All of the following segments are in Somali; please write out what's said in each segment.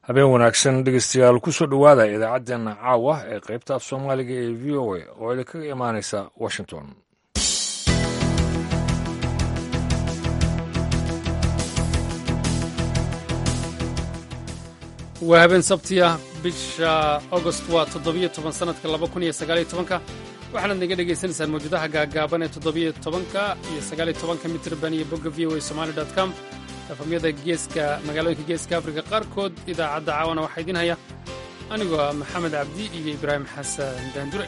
habeen wanaagsan dhegeystayaal kusoo dhowaada idaacaddeenna caawa ee qaybta af soomaaliga ee v o a oo idinkaga imaanaysa washington waa habeen sabtiya bisha agost waa toddobiyo toban sannadka laba kun iyo sagaaliyo tobanka waxaanaad naga dhagaysanaysaan mawjadaha gaagaaban ee toddobiyo tobanka iyo sagaaliyo tobanka mitirban iyo bogga v o a somali dot com efamyada geeska magaalooyinka geeska afrika qaarkood idaacadda caawana waxaa idiin haya anigoo ah maxamed cabdi iyo ibraahim xasan daandure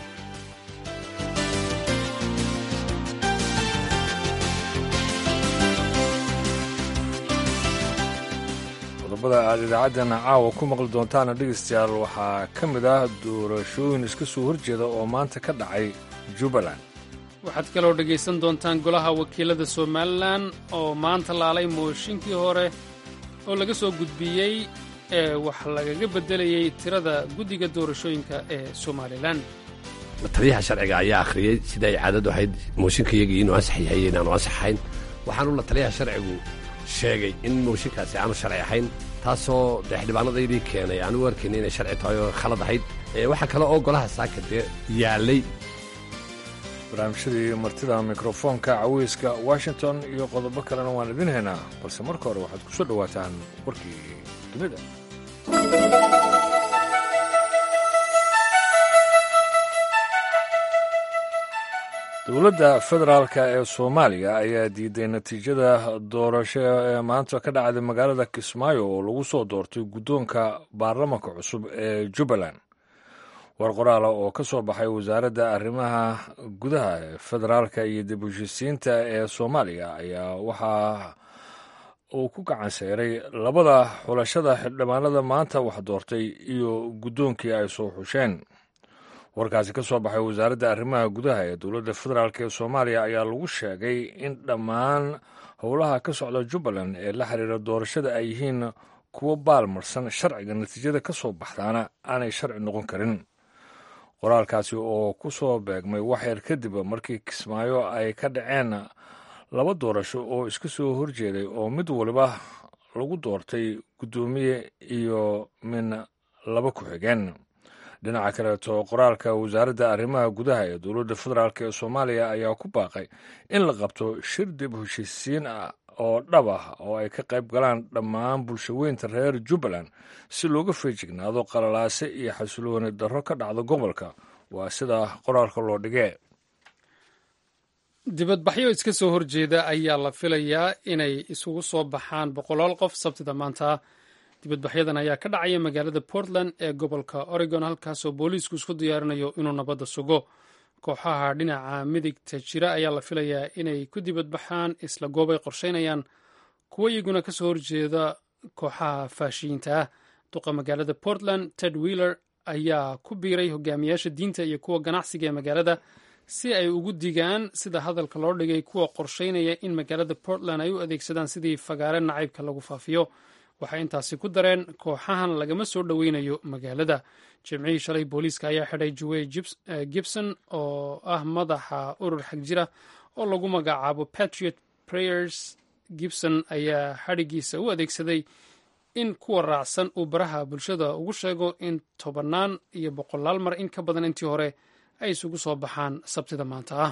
qodobada aad idaacaddeena caawa ku maqli doontaana dhegeystayaal waxaa ka mid ah doorashooyin iska soo horjeeda oo maanta ka dhacay jubbaland waxaad kaloo dhegaysan doontaan golaha wakiilada somalilan oo maanta laalay mooshinkii hore oo laga soo gudbiyey ee wax lagaga beddelayey tirada guddiga doorashooyinka ee somalilan taliyaha sharciga ayaa akhriyey sida ay caadadu ahayd mooshinkayagii inuu ansax yahay inaanu ansaxayn waxaanu la taliyaha sharcigu sheegay in mooshinkaasi aanu sharci ahayn taasoo xildhibaanadaydii keenay aan u arkayna inay sharci tahay oo khalad ahayd waxaa kale oo golaha saaka dee yaalay barnaamijyadii martida mikrofoonka caweyska washington iyo qodobo kalena waan idin haynaa balse marka hore waxaad ku soo dhowaataan warkii dunida dowladda federaalka ee soomaaliya ayaa diiday natiijada doorasho ee maanta ka dhacday magaalada kismaayo oo lagu soo doortay guddoonka baarlamanka cusub ee jubbaland war qoraala oo ka soo baxay wasaaradda arrimaha gudaha ee federaalka iyo dib u heshisiinta ee soomaaliya ayaa waxaa uu ku gacan seyray labada xulashada xildhibaanada maanta wax doortay iyo guddoonkii ay soo xusheen warkaasi ka soo baxay wasaaradda arrimaha gudaha ee dowladda federaalk ee soomaaliya ayaa lagu sheegay in dhammaan howlaha ka socda jubbaland ee la xiriira doorashada ay yihiin kuwo baalmarsan sharciga natiijada ka soo baxdaana aanay sharci noqon karin qoraalkaasi oo ku soo beegmay waxyar kadib markii kismaayo ay ka dhaceen laba doorasho oo iska soo horjeeday oo mid waliba lagu doortay guddoomiye iyo min laba ku-xigeen dhinaca kaleeto qoraalka wasaaradda arrimaha gudaha ee dowladda federaalk ee soomaaliya ayaa ku baaqay in la qabto shir dib heshiisiin ah oo dhab ah oo ay ka qayb galaan dhammaan bulshaweynta reer jubbaland si looga feejignaado qalalaase iyo xasilooni darro ka dhacda gobolka waa sida qoraalka loo dhigee dibadbaxyo iska soo horjeeda ayaa la filayaa inay isugu soo baxaan boqolaal qof sabtida maanta dibadbaxyadan ayaa ka dhacaya magaalada portland ee gobolka oregon halkaasoo booliisku isku diyaarinayo inuu nabadda sugo kooxaha dhinaca midigta jira ayaa la filayaa inay ku dibadbaxaan isla goobay qorsheynayaan kuwo iyaguna ka soo horjeeda kooxaha faashiyiinta ah duqa magaalada portland ted wheeler ayaa ku biiray hogaamiyaasha diinta iyo kuwa ganacsiga ee magaalada si ay ugu digaan sida hadalka loo dhigay kuwa qorsheynaya in magaalada portland ay u adeegsadaan sidii fagaare nacaybka lagu faafiyo waxay intaasi ku dareen kooxahan lagama soo dhoweynayo magaalada jimcihii shalay booliiska ayaa xidhay juwey gibson oo ah madaxa urur xag jira oo lagu magacaabo patriot prayers gibson ayaa xadhigiisa u adeegsaday in kuwa raacsan uu baraha bulshada ugu sheego in tobannaan iyo boqolaal mar in ka badan intii hore ay isugu soo baxaan sabtida maanta ah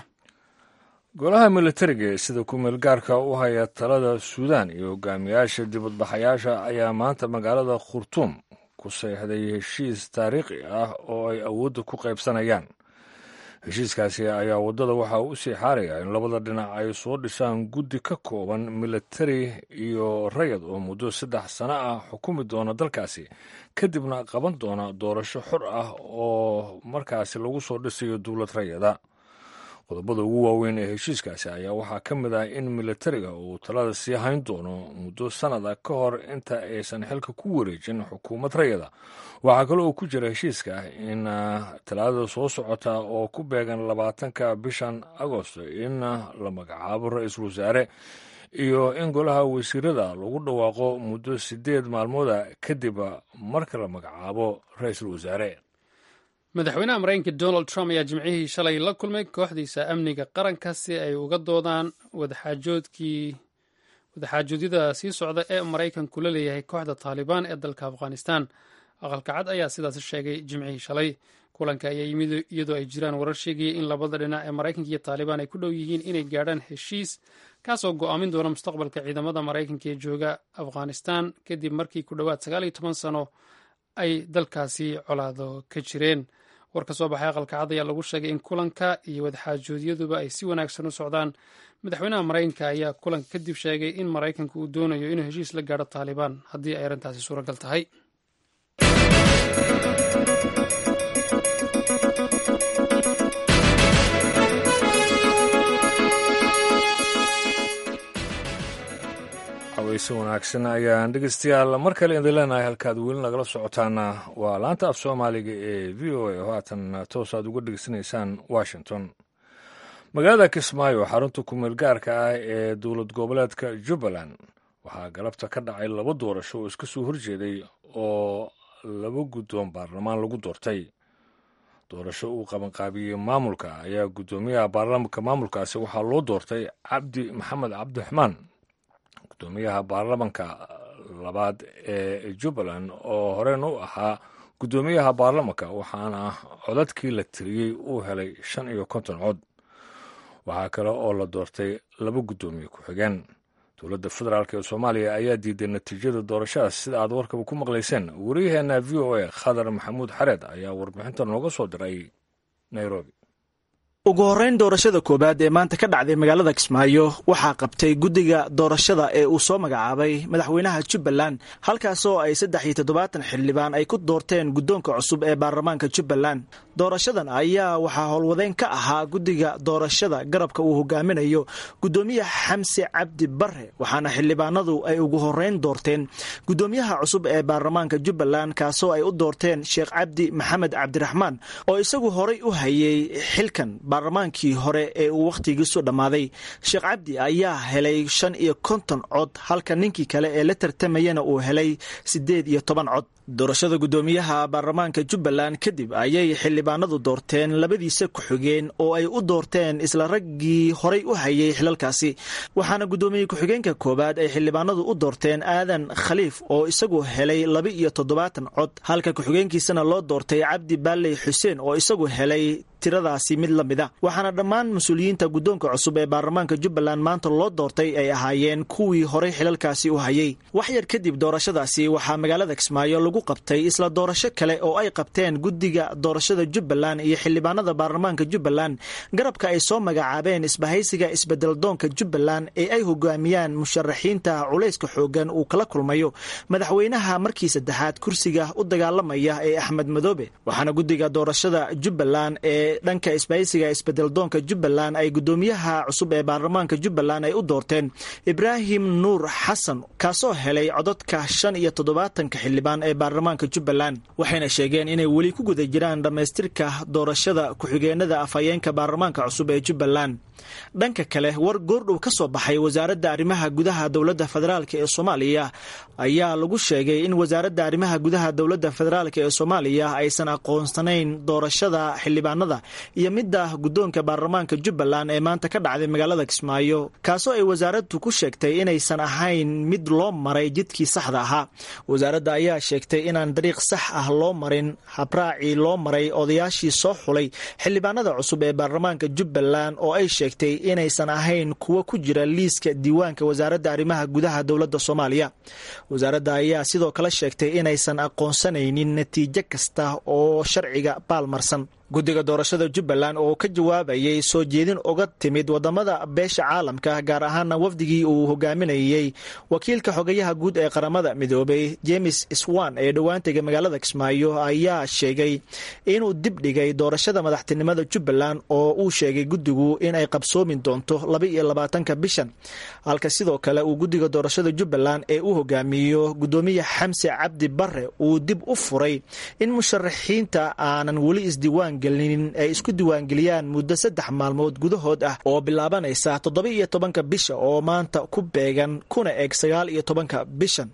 golaha militariga ee sida ku-meel gaarka u haya talada suudaan iyo hogaamiyaasha dibadbaxayaasha ayaa maanta magaalada khurtuum ku seexday heshiis taariikhi ah oo ay awoodda ku qaybsanayaan heshiiskaasi ayaa waddada waxaa u sii xaaraya in labada dhinac ay soo dhisaan guddi ka kooban militari iyo rayad oo muddo saddex sano ah xukumi doona dalkaasi kadibna qaban doona doorasho xor ah oo markaasi lagu soo dhisayo dowlad rayada qodobada ugu waaweyn ee heshiiskaasi ayaa waxaa ka mid ah in militariga uu talada sii hayn doono muddo sannada ka hor inta aysan xilka ku wareejin xukuumad rayada waxaa kale oo ku jira heshiiska in talaadada soo socota oo ku beegan labaatanka bishan agosto in la magacaabo ra-iisul wasaare iyo in golaha wasiirada lagu dhawaaqo muddo sideed maalmooda kadib marka la magacaabo ra-iisul wasaare madaxweynaha maraykanka donald trump ayaa jimcihii shalay la kulmay kooxdiisa amniga qaranka si ay uga doodaan wadaxaajoodkii wadaxaajoedyada sii socda ee maraykanku la leeyahay kooxda taalibaan ee dalka afghanistan aqalka cad ayaa sidaas sheegay jimcihii shalay kulanka ayaa yimid iyadoo ay jiraan warar sheegaya in labada dhinac ee maraykanka iyo taalibaan ay ku dhow yihiin inay gaadhaan heshiis kaasoo go'aamin doona mustaqbalka ciidamada maraykanka ee jooga afghanistan kadib markii ku dhowaad sagaal iyo toban sano ay dalkaasi colaado ka jireen war ka soo baxay aqalka cad ayaa lagu sheegay in kulanka iyo wadaxaajooodyaduba ay si wanaagsan u socdaan madaxweynaha maraykanka ayaa kulanka kadib sheegay in maraykanka uu doonayo inuu heshiis la gaadho taalibaan haddii ay arrintaasi suuragal tahay xaweyse wanaagsan ayaan dhegeystayaal mar kale idin leenahay halkaad weli nagala socotaana waa laanta af soomaaliga ee v o a oo haatan toos aad uga dhegeysanaysaan washington magaalada kismaayo xarunta kumeel gaarka ah ee dowlad goboleedka jubbaland waxaa galabta ka dhacay laba doorasho oo iska soo horjeeday oo laba guddoon baarlamaan lagu doortay doorasho uu qabanqaabiyey maamulka ayaa guddoomiyaha baarlamaanka maamulkaasi waxaa loo doortay cabdi maxamed cabdiraxmaan gudoomiyaha baarlamanka labaad ee jubbaland oo horena u ahaa guddoomiyaha baarlamanka waxaana codadkii la tiriyey uu helay shan iyo konton cod waxaa kale oo la doortay laba guddoomiye ku-xigeen dowladda federaalk ee soomaaliya ayaa diiday natiijada doorashadaas sida aad warkaba ku maqlayseen wariyaheenna v o a khadar maxamuud xareed ayaa warbixinta nooga soo diray nairobi ugu horreyn doorashada koowaad ee maanta ka dhacday magaalada kismaayo waxaa qabtay guddiga doorashada ee uu soo magacaabay madaxweynaha jubbaland halkaasoo ay saddex iyo toddobaatan xildhibaan ay ku doorteen guddoonka cusub ee baarlamaanka jubbaland doorashadan ayaa waxaa howlwadeyn ka ahaa guddiga doorashada garabka uu hogaaminayo guddoomiye xamse cabdi bare waxaana xildhibaanadu ay ugu horreyn doorteen guddoomiyaha cusub ee baarlamaanka jubbaland kaasoo ay u doorteen sheekh cabdi maxamed cabdiraxmaan oo isagu horay u hayay xilkan baarlamaankii hore ee uu wakhtigiisu dhammaaday sheekh cabdi ayaa helay shan iyo konton cod halka ninkii kale ee la tartamayana uu helay siddeed iyo toban cod doorashada guddoomiyaha baarlamaanka jubbaland kadib ayay xildhibaanadu doorteen labadiisa ku-xigeen oo ay u doorteen isla raggii horay u hayay xilalkaasi waxaana guddoomiye ku-xigeenka koowaad ay xildhibaanadu u doorteen aadan khaliif oo isagu helay laba iyo toddobaatan cod halka ku-xigeenkiisana loo doortay cabdi baaley xuseen oo isagu helay tiradaasi mid la mid a waxaana dhammaan mas-uuliyiinta guddoonka cusub ee baarlamaanka jubbaland maanta loo doortay ay ahaayeen kuwii horay xilalkaasi u hayay wax yar kadib doorashadaasi waxaa magaalada kismaayo lagu qabtay isla doorasho kale oo ay qabteen guddiga doorashada jubbaland iyo xildhibaanada baarlamaanka jubbaland garabka ay soo magacaabeen isbahaysiga isbedeldoonka jubbaland ee ay hogaamiyaan musharaxiinta culayska xoogan uu kala kulmayo madaxweynaha markii saddexaad kursiga u dagaalamaya ee axmed madoobe waxaana guddiga doorashada jubbaland ee dhanka isbahaysiga isbedeldoonka jubbaland ay guddoomiyaha cusub ee baarlamaanka jubbaland ay u doorteen ibraahim nuur xasan kaasoo helay codadka shan iyo toddobaatanka xildhibaan ee baarlamaanka jubbaland waxayna sheegeen inay weli ku guda jiraan dhammaystirka doorashada ku-xigeenada afhayeenka baarlamaanka cusub ee jubbaland dhanka kale war goordhow ka soo baxay wasaaradda arrimaha gudaha dowladda federaalk ee soomaaliya ayaa lagu sheegay in wasaaradda arrimaha gudaha dowladda federaalk ee soomaaliya aysan aqoonsanayn doorashada xildhibaanada iyo midda guddoonka baarlamaanka jubbaland ee maanta ka dhacday magaalada kismaayo kaasoo ay wasaaraddu ku sheegtay inaysan ahayn mid loo maray jidkii saxda ahaa wasaaradda ayaa sheegtay inaan dariiq sax ah loo marin habraacii loo maray odayaashii soo xulay xildhibaanada cusub ee baarlamaanka jubbaland oo ay sheegtay inaysan ahayn kuwo ku jira liiska diiwaanka wasaaradda arrimaha gudaha dowladda soomaaliya wasaaradda ayaa sidoo kale sheegtay inaysan aqoonsanaynin natiijo kasta oo sharciga baalmarsan guddiga doorashada jubbaland oo ka jawaabayay soo jeedin uga timid wadamada beesha caalamka gaar ahaana wafdigii uu hogaaminayey wakiilka xogayaha guud ee qaramada midoobay james swan ee dhowaantega magaalada kismaayo ayaa sheegay inuu dib dhigay doorashada madaxtinimada jubbaland oo uu sheegay guddigu inay qabsoomi doonto laba iyo labaatanka bishan halka sidoo kale uu guddiga doorashada jubbaland ee u hogaamiyo guddoomiye xamse cabdi bare uu dib u furay in musharaxiinta aanan weli isdiiwaan gelinin ay isku diiwaangeliyaan muddo saddex maalmood gudahood ah oo bilaabanaysa toddoba iyo tobanka bisha oo maanta ku beegan kuna eg sagaal iyo tobanka bishan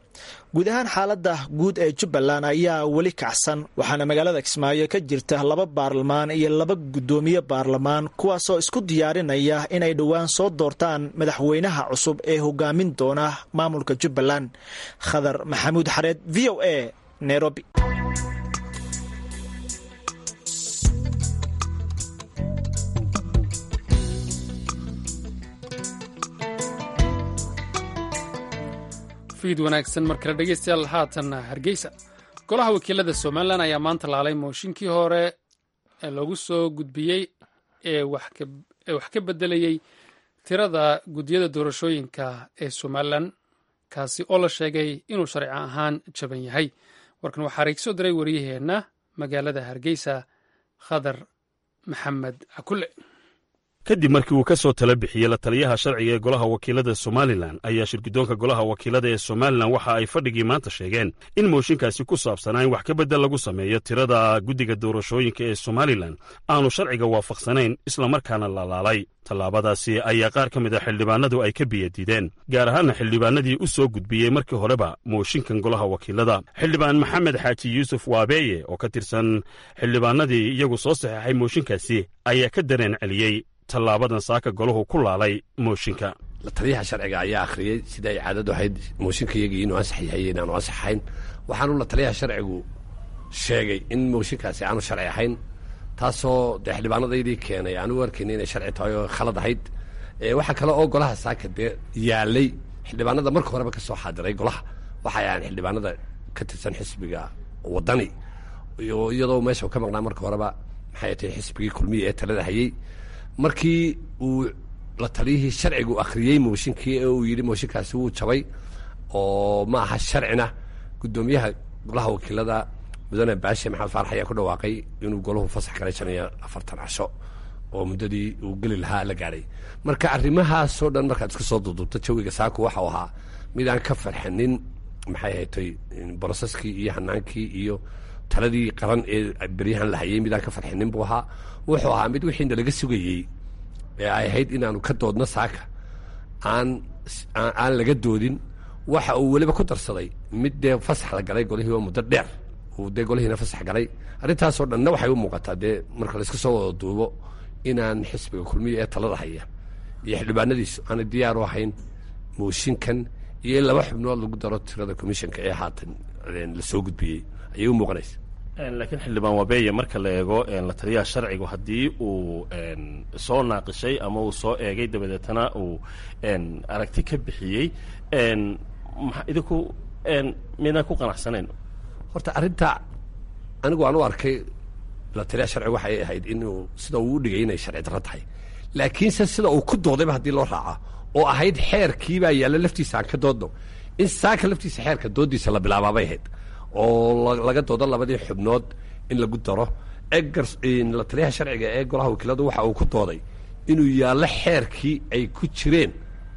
guud ahaan xaaladda guud ee jubbaland ayaa weli kacsan waxaana magaalada kismaayo ka jirta laba baarlamaan iyo laba guddoomiye baarlamaan kuwaasoo isku diyaarinaya inay dhowaan soo doortaan madaxweynaha cusub ee hogaamin doona maamulka jubbaland khadar maxamuud xareed v o a nairobi fiid wanaagsan mar kale dhegeystayaal haatanna hargeysa golaha wakiilada somalilan ayaa maanta laalay mooshinkii hore ee loogu soo gudbiyey ee wax ka bedelayey tirada guddiyada doorashooyinka ee somalilan kaasi oo la sheegay inuu sharci ahaan jaban yahay warkan waxaa reegsoo diray wariyaheenna magaalada hargeysa khadar maxamed cakule kadib markii uu ka soo tala bixiyey la taliyaha sharciga ee golaha wakiilada somalilan ayaa shirguddoonka golaha wakiilada ee somalilan waxa ay fadhigii maanta sheegeen in mooshinkaasi ku saabsanaa in wax ka beddel lagu sameeyo tirada guddiga doorashooyinka ee somalilan aanu sharciga waafaqsanayn islamarkaana lalaalay tallaabadaasi ayaa qaar ka mid a xildhibaanadu ay ka biyadiideen gaar ahaana xildhibaanadii u soo gudbiyey markii horeba mooshinkan golaha wakiilada xildhibaan maxamed xaaji yuusuf waabeeye oo ka tirsan xildhibaanadii iyagu soo saxeexay mooshinkaasi ayaa ka dareen celiyey tallaabadan saaka golahu ku laalay mooshinka la taliyaha sharciga ayaa akhriyey sida ay caadadu ahayd mooshinkayagii inuu ansax yahay inaanu ansaxayn waxaanu la taliyaha sharcigu sheegay in mooshinkaasi aanu sharci ahayn taasoo dee xildhibaanadaydii keenay aanu arkayna inay sharci tahay oo khalad ahayd waxaa kale oo golaha saaka dee yaalay xildhibaanada marka horeba ka soo xaadiray golaha waxay ahaan xildhibaanada ka tirsan xisbiga wadani iyadoo meesha ka maqnaa marka horeba maxay tahay xisbigii kulmiya ee talada hayey markii uu la taliyihii sharcigu akhriyey mooshinkii ee uu yidhi mooshinkaasi wuu jabay oo ma aha sharcina guddoomiyaha golaha wakiilada mudane baashe maxamed faarax ayaa ku dhawaaqay inuu golahu fasax galay shan iyo afartan casho oo muddadii uu geli lahaa la gaadhay marka arrimahaasoo dhan markaad iska soo duduubto jawiga saaku waxau ahaa mid aan ka farxinin maxay haytay broseskii iyo hanaankii iyo taladii qaran ee beryahan la hayay midaan ka farxinin buu ahaa wuxuu ahaa mid wixiina laga sugayey ee ay ahayd inaanu ka doodno saaka aan aan laga doodin waxa uu weliba ku darsaday mid dee fasax la galay golihii oo muddo dheer uu dee golihiina fasax galay arrintaasoo dhanna waxay u muuqataa dee marka la iska soo wada duubo inaan xisbiga kulmiya ee talada haya iyo xildhibaanadiisu aanay diyaar u ahayn mooshinkan iyo in laba xubnood lagu daro tirada commissionka ee haatan la soo gudbiyey ayay u muuqanaysa laakiin xildhibaan wabeeye marka la eego la taliyaha sharcigu haddii uu soo naaqishay ama uu soo eegay dabadeetana uu aragti ka bixiyey idinku midaan ku qanacsanayn horta arrinta anigu aan u arkay la taliyaha sharcigu waxay ahayd inuu sida uu u dhigay inay sharci darro tahay laakiinse sida uu ku doodayba haddii loo raaca oo ahayd xeerkiibaa yaalla laftiisa aan ka doodno in saaka laftiisa xeerka doodiisa la bilaabaabay ahayd oo laga doodo labadii xubnood in lagu daro egar la taliyaha sharciga ee golaha wakiiladu waxa uu ku dooday inuu yaallo xeerkii ay ku jireen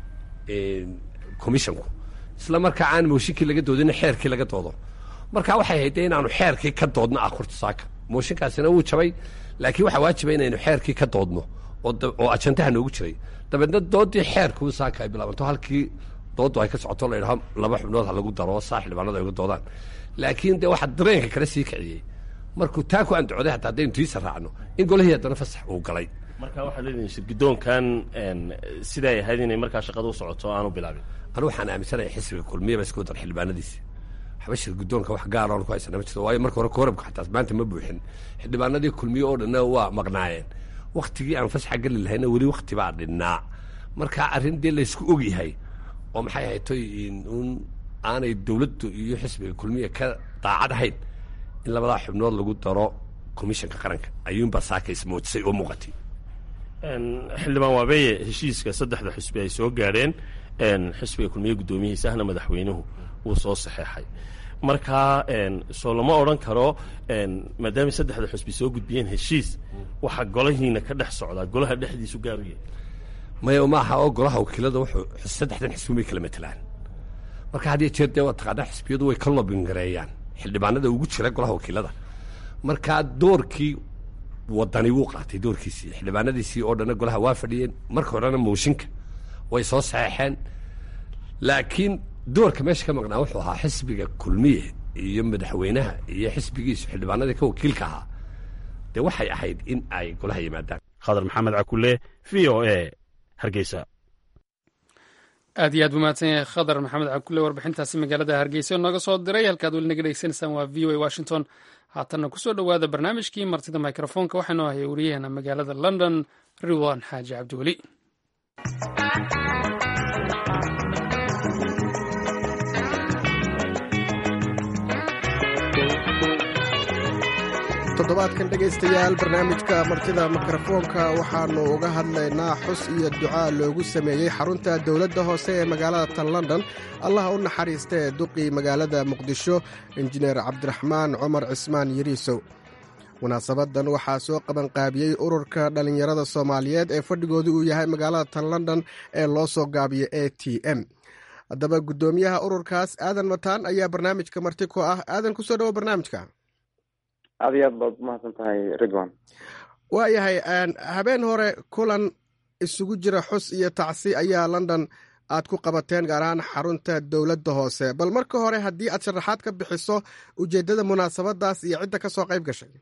commissionku isla markaa aan mooshinkii laga doodin xeerkii laga doodo marka waxay ahayd dee inaanu xeerkii ka doodno ah horta saaka mooshinkaasina wuu jabay laakiin waxaa waajiba inaynu xeerkii ka doodno oo ajandaha noogu jiray dabeedna doodii xeerkuu saaka ay bilaabanto halkii doodu ay ka socoto la yidhaho laba xubnood ha lagu daro saa xildhibaanadu ay uga doodaan laakiin dee waxaa dareenka kale sii kiciyey markuu taa ku andacooday hataa haddaynu tiisa raacno in golihii haddana fasax uu galay marka waxaad leedihin shirguddoonkan siday ahayd inay markaa shaqada u socoto aanu bilaabin anu waxaan aaminsanaya xisbiga kulmiyaba isku dar xildhibaanadiisi waxba shirguddoonka wax gaar oon ku haysana ma jirto waayo marka hore koorabka xataa maanta ma buuxin xildhibaanadii kulmiye oo dhanna waa maqnaayeen waktigii aan fasaxa geli lahayna weli wakti baa dhinnaa marka arrin dee laysku ogyahay oo maxay ahayd toy un aanay dowladdu iyo xisbiga kulmiya ka daacad ahayn in labadaa xubnood lagu daro commissionka qaranka ayuunbaa saaka ismoojisay oo muuqatay xildhibaan waabeeye heshiiska saddexda xisbi ay soo gaadheen xisbiga kulmiye guddoomiyihiisa ahna madaxweynuhu wuu soo saxeexay markaa soo lama odhan karo maadaama saddexda xusbi soo gudbiyeen heshiis waxaa golahiina ka dhex socdaa golaha dhexdiisu gaar u yahay maya ma aha oo golaha wakiilada wuxuu saddexdan xisbi may kala matelaan marka had iyo jeer dee waa taqaanaa xisbiyadu way ka lobingareeyaan xildhibaanada ugu jira golaha wakiilada markaa doorkii wadani wuu qaatay doorkiisii xildhibaanadiisii oo dhanna golaha waa fadhiyeen marka horena mooshinka way soo saxeexeen laakiin doorka meesha ka maqnaa wuxuu ahaa xisbiga kulmiye iyo madaxweynaha iyo xisbigiisu xildhibaanadii ka wakiilka ahaa dee waxay ahayd in ay golaha yimaadaan khadar maxamed cakule v o a hargeysa aad iyo aad buu mahadsan yahay khadar maxamed cakule warbixintaasi magaalada hargeysa nooga soo diray halkaad weli naga dhegeysanaysaan waa v o a washington haatanna kusoo dhowaada barnaamijkii martida microfoonka waxaanoo ahaya wariyaheena magaalada london ridwan xaaji cabdiweli toddobaadkan dhegaystayaal barnaamijka martida mikrofoonka waxaannu uga hadlaynaa xus iyo ducaa loogu sameeyey xarunta dowladda hoose ee magaalada tan london allah u naxariista ee duqii magaalada muqdisho injineer cabdiraxmaan cumar cismaan yariisow munaasabadan waxaa soo qabanqaabiyey ururka dhallinyarada soomaaliyeed ee fadhigoodu uu yahay magaalada tan london ee loo soo gaabiyo a t m haddaba guddoomiyaha ururkaas aadan mataan ayaa barnaamijka marti ku ah aadan kusoo dhawo barnaamijka aad iyo aad baad umahadsan tahay ridwan waayahay habeen hore kulan isugu jira xus iyo tacsi ayaa london aad ku qabateen gaar ahaan xarunta dowladda hoose bal marka hore haddii aad sharaxaad ka bixiso ujeeddada munaasabadaas iyo cidda ka soo qayb gashay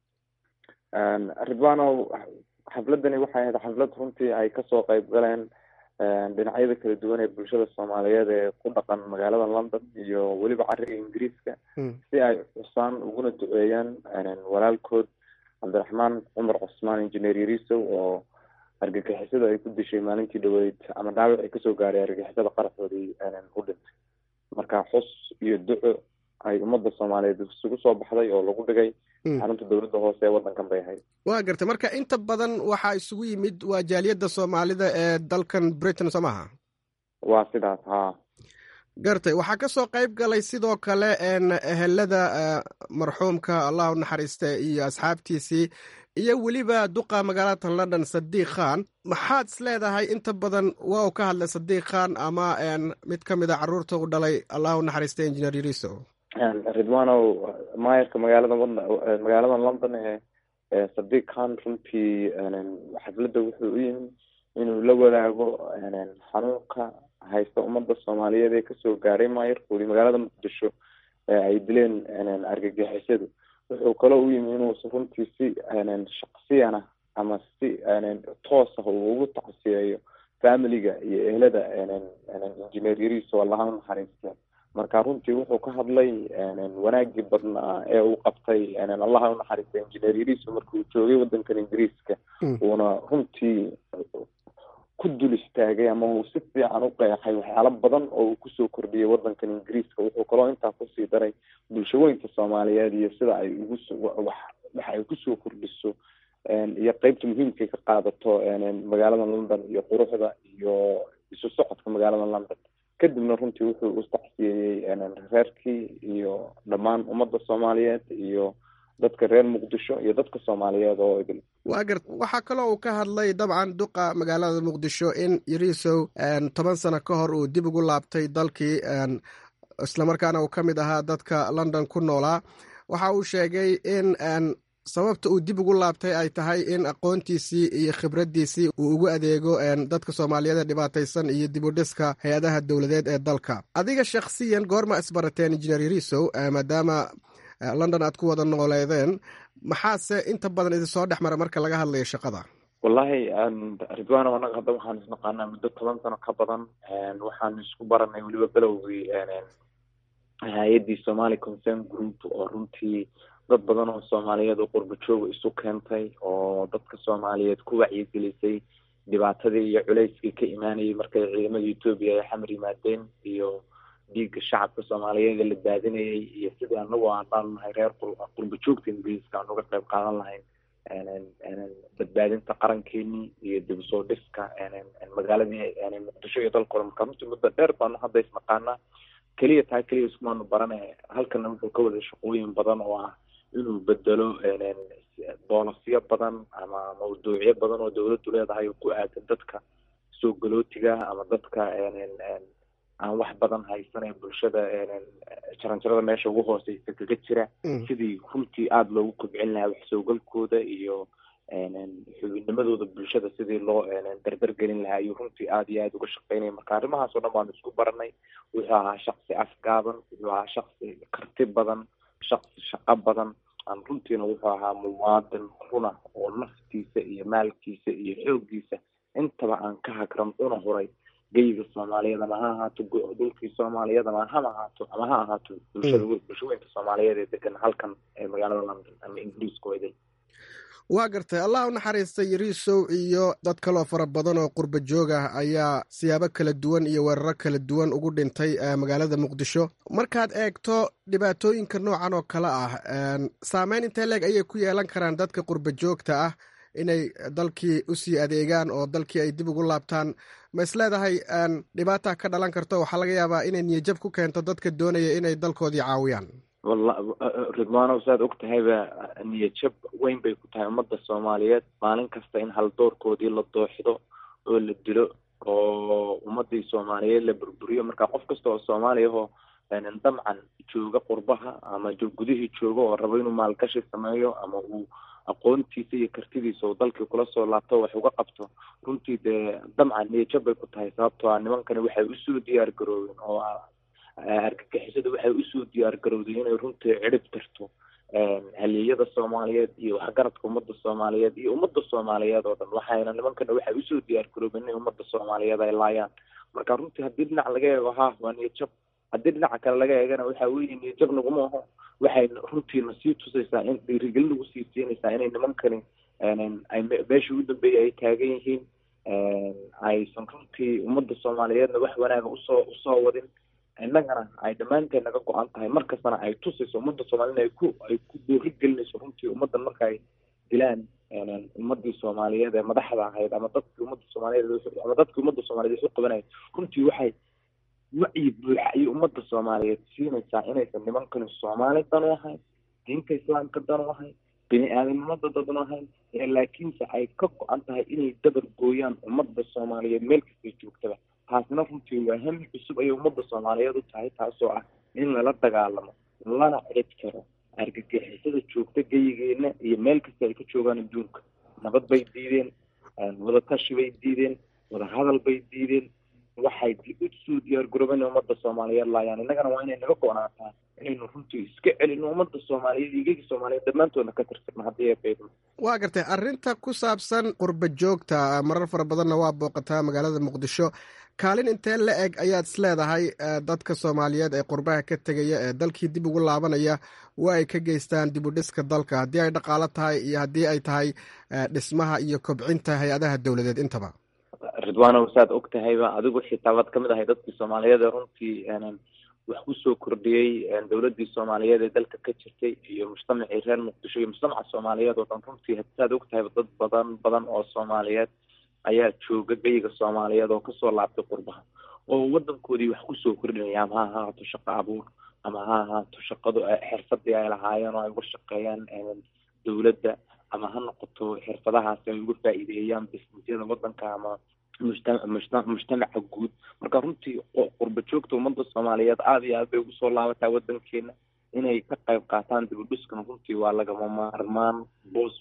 ridwanow xafladani waxay ahayd xaflad runtii ay kasoo qayb galeen dhinacyada kala duwan ee bulshada soomaaliyeed ee ku dhaqan magaalada london iyo weliba cariga ingiriiska si ay xusaan uguna duceeyaan walaalkood cabdiraxmaan cumar cusmaan injineer yarisow oo argagixisada ay ku dishay maalintii dhaweyd ama dhaawac ay kasoo gaaray argagixisada qaraxoodii u dhintay marka xus iyo duco ay ummadda soomaaliyeed isugu soo baxday oo lagu dhigay xarunta dowladda hoose ee waddankan bay ahayd waa gartay marka inta badan waxaa isugu yimid waa jaaliyadda soomaalida ee dalkan britain soo maaha waa sidaas haa gartay waxaa ka soo qayb galay sidoo kale ehelada marxuumka allah u naxariista iyo asxaabtiisii iyo weliba duqa magaalada london sadiiq khan maxaad is leedahay inta badan waa uu ka hadlay sadiiq khan ama mid ka mid a caruurta u dhalay allah u naxariista engineer yariso ridwanow maayarka magaalada magaalada london ee sadiiq khan runtii xafladda wuxuu u yimi inuu la wadaago xanuunka haysta ummadda soomaaliyeed ee kasoo gaaray maayarkoodii magaalada muqdisho ee ay dileen argagixisadu wuxuu kaloo u yimi inuu runtii si shaksiyana ama si toos ah uu ugu tacsiyeeyo familiga iyo ehlada engineer yariso allaha u naxariista marka runtii wuxuu ka hadlay wanaagii badnaa ee uu qabtay allaha u naxariista engineer yariso markii uu joogay waddankan ingiriiska uuna runtii ku dul istaagay ama uu si fiican u qeexay waxyaalo badan oo uu kusoo kordhiyay waddankan ingiriiska wuxuu kaloo intaa kusii daray bulshaweynta soomaaliyeed iyo sida ay ugu wax waxa ay kusoo kordhiso iyo qeybta muhiimkay ka qaadato magaalada london iyo quruxda iyo isu socodka magaalada london kadibna runtii wuxuu u tacsiyeeyey reerkii iyo dhammaan ummadda soomaaliyeed iyo dadka reer muqdisho iyo dadka soomaaliyeed oo idil waa gart waxaa kaloo uu ka hadlay dabcan duqa magaalada muqdisho in yarisow toban sano ka hor uu dib ugu laabtay dalkii islamarkaana uu ka mid ahaa dadka london ku noolaa waxa uu sheegay in sababta uu dib ugu laabtay ay tahay in aqoontiisii iyo khibraddiisii uu ugu adeego dadka soomaaliyeed ee dhibaataysan iyo dib u dhiska hay-adaha dowladeed ee dalka adiga shakhsiyan goorma isbarateen injineer yarisow maadaama london aad ku wada nooleedeen maxaase inta badan idin soo dhex mara marka laga hadlayo shaqada wallahi ridwano anaga hadda waxaan isnaqaanaa muddo toban sano ka badan waxaan isku baranay weliba belowgii hay-addii somali concern group oo runtii dad badan oo soomaaliyeed oo qurba jooga isu keentay oo dadka soomaaliyeed ku wacyigelisay dhibaatadii iyo culeyskii ka imaanayay markay ciidamada etoobiya ay xamar yimaadeen iyo dhiigga shacabka soomaaliyeed ee la daadinayay iyo sidii anagu aan dhaalnahay reer qurba joogta ingiriiska aan uga qayb qaadan lahayn badbaadinta qarankeenii iyo dib usoo dhiska magaaladii muqdisho iyo dalkooda marka runtii muddo dheer baanu hadda isnaqaanaa keliya taa keliya iskumaanu barane halkana wuxuu ka wada shaqooyin badan oo ah inuu bedelo boolosyo badan ama mawduucyo badan oo dawladdu leedahay oo ku aadan dadka soo galootiga ama dadka aan wax badan haysan ee bulshada jaranjarada meesha ugu hooseysa kaga jira sidii runtii aada loogu kobcin lahaa wax soogalkooda iyo xubinimadooda bulshada sidii loo dardar gelin lahaa ayuu runtii aada iyo aada uga shaqeynaya marka arrimahaas oo dhan baanu isku baranay wuxuu ahaa shaksi afgaaban wuxuu ahaa shaksi karti badan shaksi shaqo badan aan runtiina wuxuu ahaa muwaadin runa oo naftiisa iyo maalkiisa iyo xooggiisa intaba aan ka hagran una huray geyga soomaaliyeed ama ha ahaato dhulkii soomaaliyeed ama hama ahaato ama ha ahaato bulshada bulshaweynka soomaaliyeed ee degan halkan ee magaalada london ama ingiriiska weyday waa gartay allah u naxariistay yariisow iyo dad kaloo fara badan oo qurba joog ah ayaa siyaabo kala duwan iyo weeraro kala duwan ugu dhintay magaalada muqdisho markaad eegto dhibaatooyinka noocan oo kale ah saameyn intee leeg ayay ku yeelan karaan dadka qurba joogta ah inay dalkii usii adeegaan oo dalkii ay dib ugu laabtaan ma is leedahay dhibaata ka dhalan karto waxaa laga yaabaa inay niyajab ku keento dadka doonaya inay dalkoodii caawiyaan walla ridwaanow saad og tahayba niyajab weyn bay ku tahay ummadda soomaaliyeed maalin kasta in haldoorkoodii la dooxdo oo la dilo oo ummadii soomaaliyeed la burburiyo marka qof kasta oo soomaaliya ahoo damcan jooga qurbaha ama gudihii jooga oo rabo inuu maalgashi sameeyo ama uu aqoontiisa iyo kartidiisa uu dalkii kula soo laabto wax uga qabto runtii dee damcan niyajab bay ku tahay sababtoo ah nimankani waxay usoo diyaar garoobeen oo argagixisada waxay usoo diyaar garowday inay runtii cirib tirto halyeeyada soomaaliyeed iyo waxgaradka ummadda soomaaliyeed iyo ummadda soomaaliyeed oo dhan waxayna nimankana waxay usoo diyaar garoobeen inay ummadda soomaaliyeed ay laayaan marka runtii haddii dhinac laga eego ha waa niyajab haddii dhinaca kale laga eegana waxa weeye niyajab naguma aho waxay runtiina sii tusaysaa in dhiirigelin nagu sii siinaysaa inay nimankani ay meeshii ugu dambeeyay ay taagan yihiin aysan runtii ummadda soomaaliyeedna wax wanaaga usoo usoo wadin innagana ay dhammaanteed naga go-an tahay markastana ay tusayso ummadda soomaaliyed ay ku ay ku boori gelinayso runtii ummaddan marka ay dilaan ummadii soomaaliyeed ee madaxda ahayd ama dadkii ummadda soomaaliyeed ama dadkii ummadda soomaaliyeed isu qabanayay runtii waxay wacyi buuxa iyo ummadda soomaaliyeed siinaysaa inaysan nimankani soomaali dan u ahayn diinta islaamka dan u ahayn bini aadamnimada dadan u ahayn laakiinse ay ka go-an tahay inay dabar gooyaan ummadda soomaaliyeed meel kastay joogtaba taasina runtii waa hami cusub ayay ummadda soomaaliyeed u tahay taasoo ah in lala dagaalamo lana cid karo argagixisada joogta geyigeena iyo meel kasta ay ka joogaan adduunka nabad bay diideen wadatashi bay diideen wadahadal bay diideen waxay usoo diyaar garoobeen ummadda soomaaliyeed laayaan innagana waa inay naga go-naataa inaynu runtii iska celino ummadda soomaaliyeed iyo gegi soomaaliyeed dhammaantoodna ka tirtirno haddii ay beydno waa gartay arrinta ku saabsan qurba joogta marar fara badanna waa booqataa magaalada muqdisho kaalin intee la eg ayaad is leedahay dadka soomaaliyeed ee qurbaha ka tegaya ee dalkii dib ugu laabanaya waa ay ka geystaan dib u dhiska dalka haddii ay dhaqaalo tahay iyo haddii ay tahay dhismaha iyo kobcinta hay-adaha dowladeed intaba ridwaanow saad og tahayba adigu xitaa waad kamid ahay dadkii soomaaliyeed ee runtii wax kusoo kordhiyey dowladii soomaaliyeed ee dalka ka jirtay iyo mujtamacii reer muqdisho iyo mujtamaca soomaaliyeed oo dhan runtii saad og tahayba dad badan badan oo soomaaliyeed ayaa jooga geyiga soomaaliyeed oo kasoo laabtay qurbaha oo wadankoodii wax kusoo kordhinaya ama ha ahaato shaqo abuur ama ha ahaato shaqadu xirfadii ay lahaayeen oo ay uga shaqeeyaan dowladda ama ha noqoto xirfadahaasi ay uga faa'iideeyaan bisnisyada wadanka ama mujtamaca guud marka runtii qurba joogta ummadda soomaaliyeed aada iyo aad bay ugu soo laabataa wadankeena inay ka qayb qaataan dib u dhiskan runtii waa lagama maarmaan boos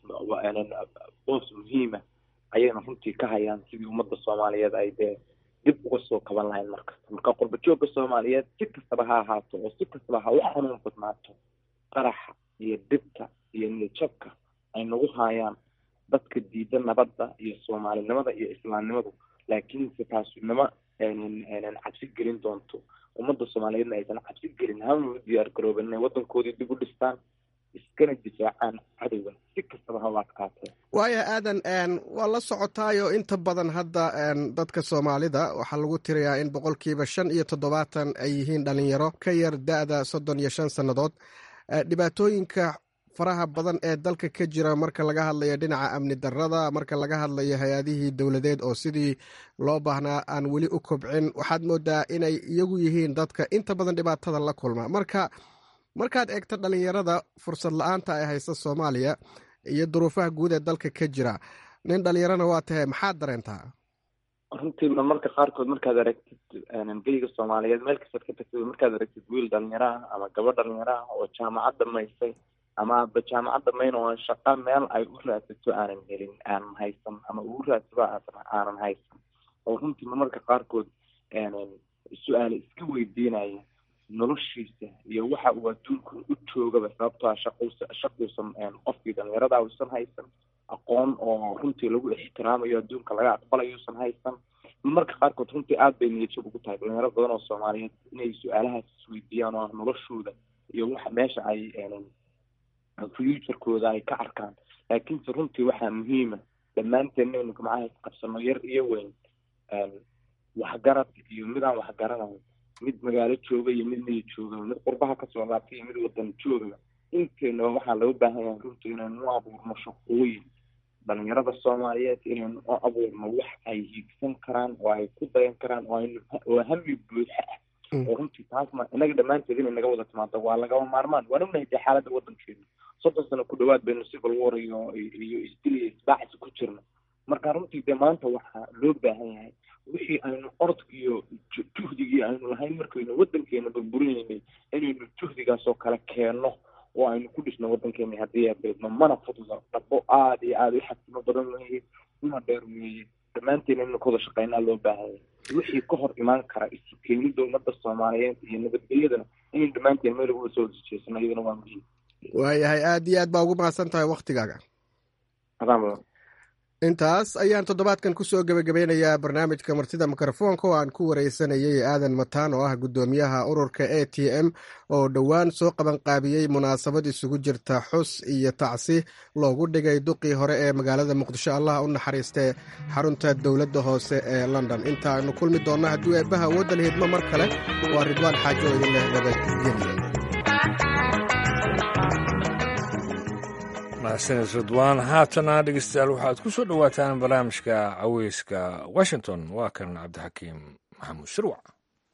boos muhiima ayayna runtii ka hayaan sidii ummadda soomaaliyeed ay dee dib uga soo kaban lahayn markasta marka qurba joogga soomaaliyeed si kastaba ha ahaato oo si kastaba ha u xanuun badnaato qaraxa iyo dhibta iyo niyajabka ay nagu haayaan dadka diida nabadda iyo soomaalinimada iyo islaamnimadu laakiinse taasunimo aynan cabsi gelin doonto ummadda soomaaliyeedna aysan cabsi gelin hama u diyaar garoobin inay wadankoodii dib u dhistaan iskana difaacaan cadowga si kastaba ha u adkaatee waaya aadan waa la socotaayo inta badan hadda dadka soomaalida waxaa lagu tirayaa in boqolkiiba shan iyo toddobaatan ay yihiin dhalinyaro ka yar da-da soddon iyo shan sannadood dhibaatooyinka faraha badan ee dalka ka jira marka laga hadlayo dhinaca amni darada marka laga hadlayo hay-adihii dowladeed oo sidii loo baahnaa aan weli u kobcin waxaad moodaa inay iyagu yihiin dadka inta badan dhibaatada la kulma marka markaad eegto dhalinyarada fursad la-aanta ay haysta soomaaliya iyo duruufaha guud ee dalka ka jira nin dhalinyarana waa tahay maxaad dareentaa runtii marmarka qaarkood markaad aragtid geyga soomaaliyeed meel kastaad ka tagtid markaad aragtid wiil dhalinyaro ah ama gabadh dhalinyaro ah oo jaamacad dhamaysay ama aba jaamacad dhamayn oo shaqa meel ay u raadsato aanan helin aanan haysan ama ugu raadsado aanan haysan oo runtii marmarka qaarkood su-aale iska weydiinaya noloshiisa iyo waxa uu adduunka u joogaba sababtoo a shaqus shaquusan qofkii dhalinyarada uusan haysan aqoon oo runtii lagu ixtiraamayo adduunka laga aqbalayo usan haysan marmarka qaarkood runtii aada bay niyadjab ugu tahay dhalinyaro badan oo soomaaliyeed inay su-aalahaas isweydiiyaan oo ah noloshooda iyo waxa meesha ay futurekooda ay ka arkaan laakiinse runtii waxaa muhiima dhammaanteen inaynu gamacaha isqabsano yar iyo weyn waxgarad iyo mid aan waxgaranayn mid magaalo jooga iyo mid miyi jooga mid qurbaha kasoo laabtay iyo mid wadan joogaba inteynaba waxaa loo baahan yahay runtii inaynu u abuurno shaqooyin dhalinyarada soomaaliyeed inaynu u abuurno wax ay hiigsan karaan oo ay ku dayan karaan oo aynu oo hami buuxa ah oo runtii taasna inaga dhammaanteed inay naga wada timaado waa lagaba maarmaan waan ognahay dee xaaladda wadankeena soddon sano ku dhawaad baynu civil war iyo iyo isdil iyo isbaacsi ku jirna marka runtii dee maanta waxaa loo baahan yahay wixii aynu ordk iyo juhdigii aynu lahayn markaynu wadankeena burburinaynay inaynu juhdigaas oo kale keenno oo aynu ku dhisno wadankeena haddii abeedno mana fududa dhabo aada iyo aada u xasimo badan weeye una dheer weeye dhammaanteen inaynu ka wada shaqeynaa loo baahanya wixii ka hor imaan kara isu keenida ummadda soomaaliyeed iyo nabadgelyadana inaynu dhammaanteen meel uga soo jeesano iyadana waa muhiim waayahay aada iyo aad baa ugu mahadsan tahay waktigaaga adaan badan intaas ayaan toddobaadkan kusoo gebagabeynayaa barnaamijka martida mikrofoonka oo aan ku wareysanayay aadan mataan oo ah guddoomiyaha ururka a t m oo dhowaan soo qabanqaabiyey munaasabad isugu jirta xus iyo tacsi loogu dhigay duqii hore ee magaalada muqdisho allah u naxariistee xarunta dowladda hoose ee london intaanu kulmi doonna hadduu eebbaha awoodda lahidmo mar kale waa ridwaan xaajo idin leh nabadgelya mahadsanid ridwaan haatana dhegeystayaal waxaad ku soo dhowaataan barnaamijka caweyska washington waa kan cabdixakiim maxamuud shirwac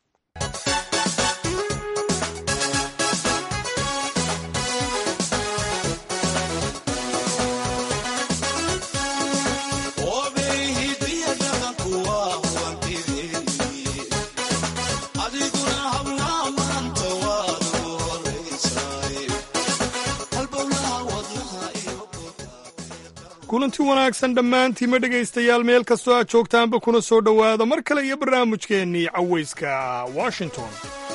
kulanti wanaagsan dhammaantiima dhegaystayaal meel kastoo aad joogtaanba kuna soo dhowaada mar kale iyo barnaamijkeennii cawayska washington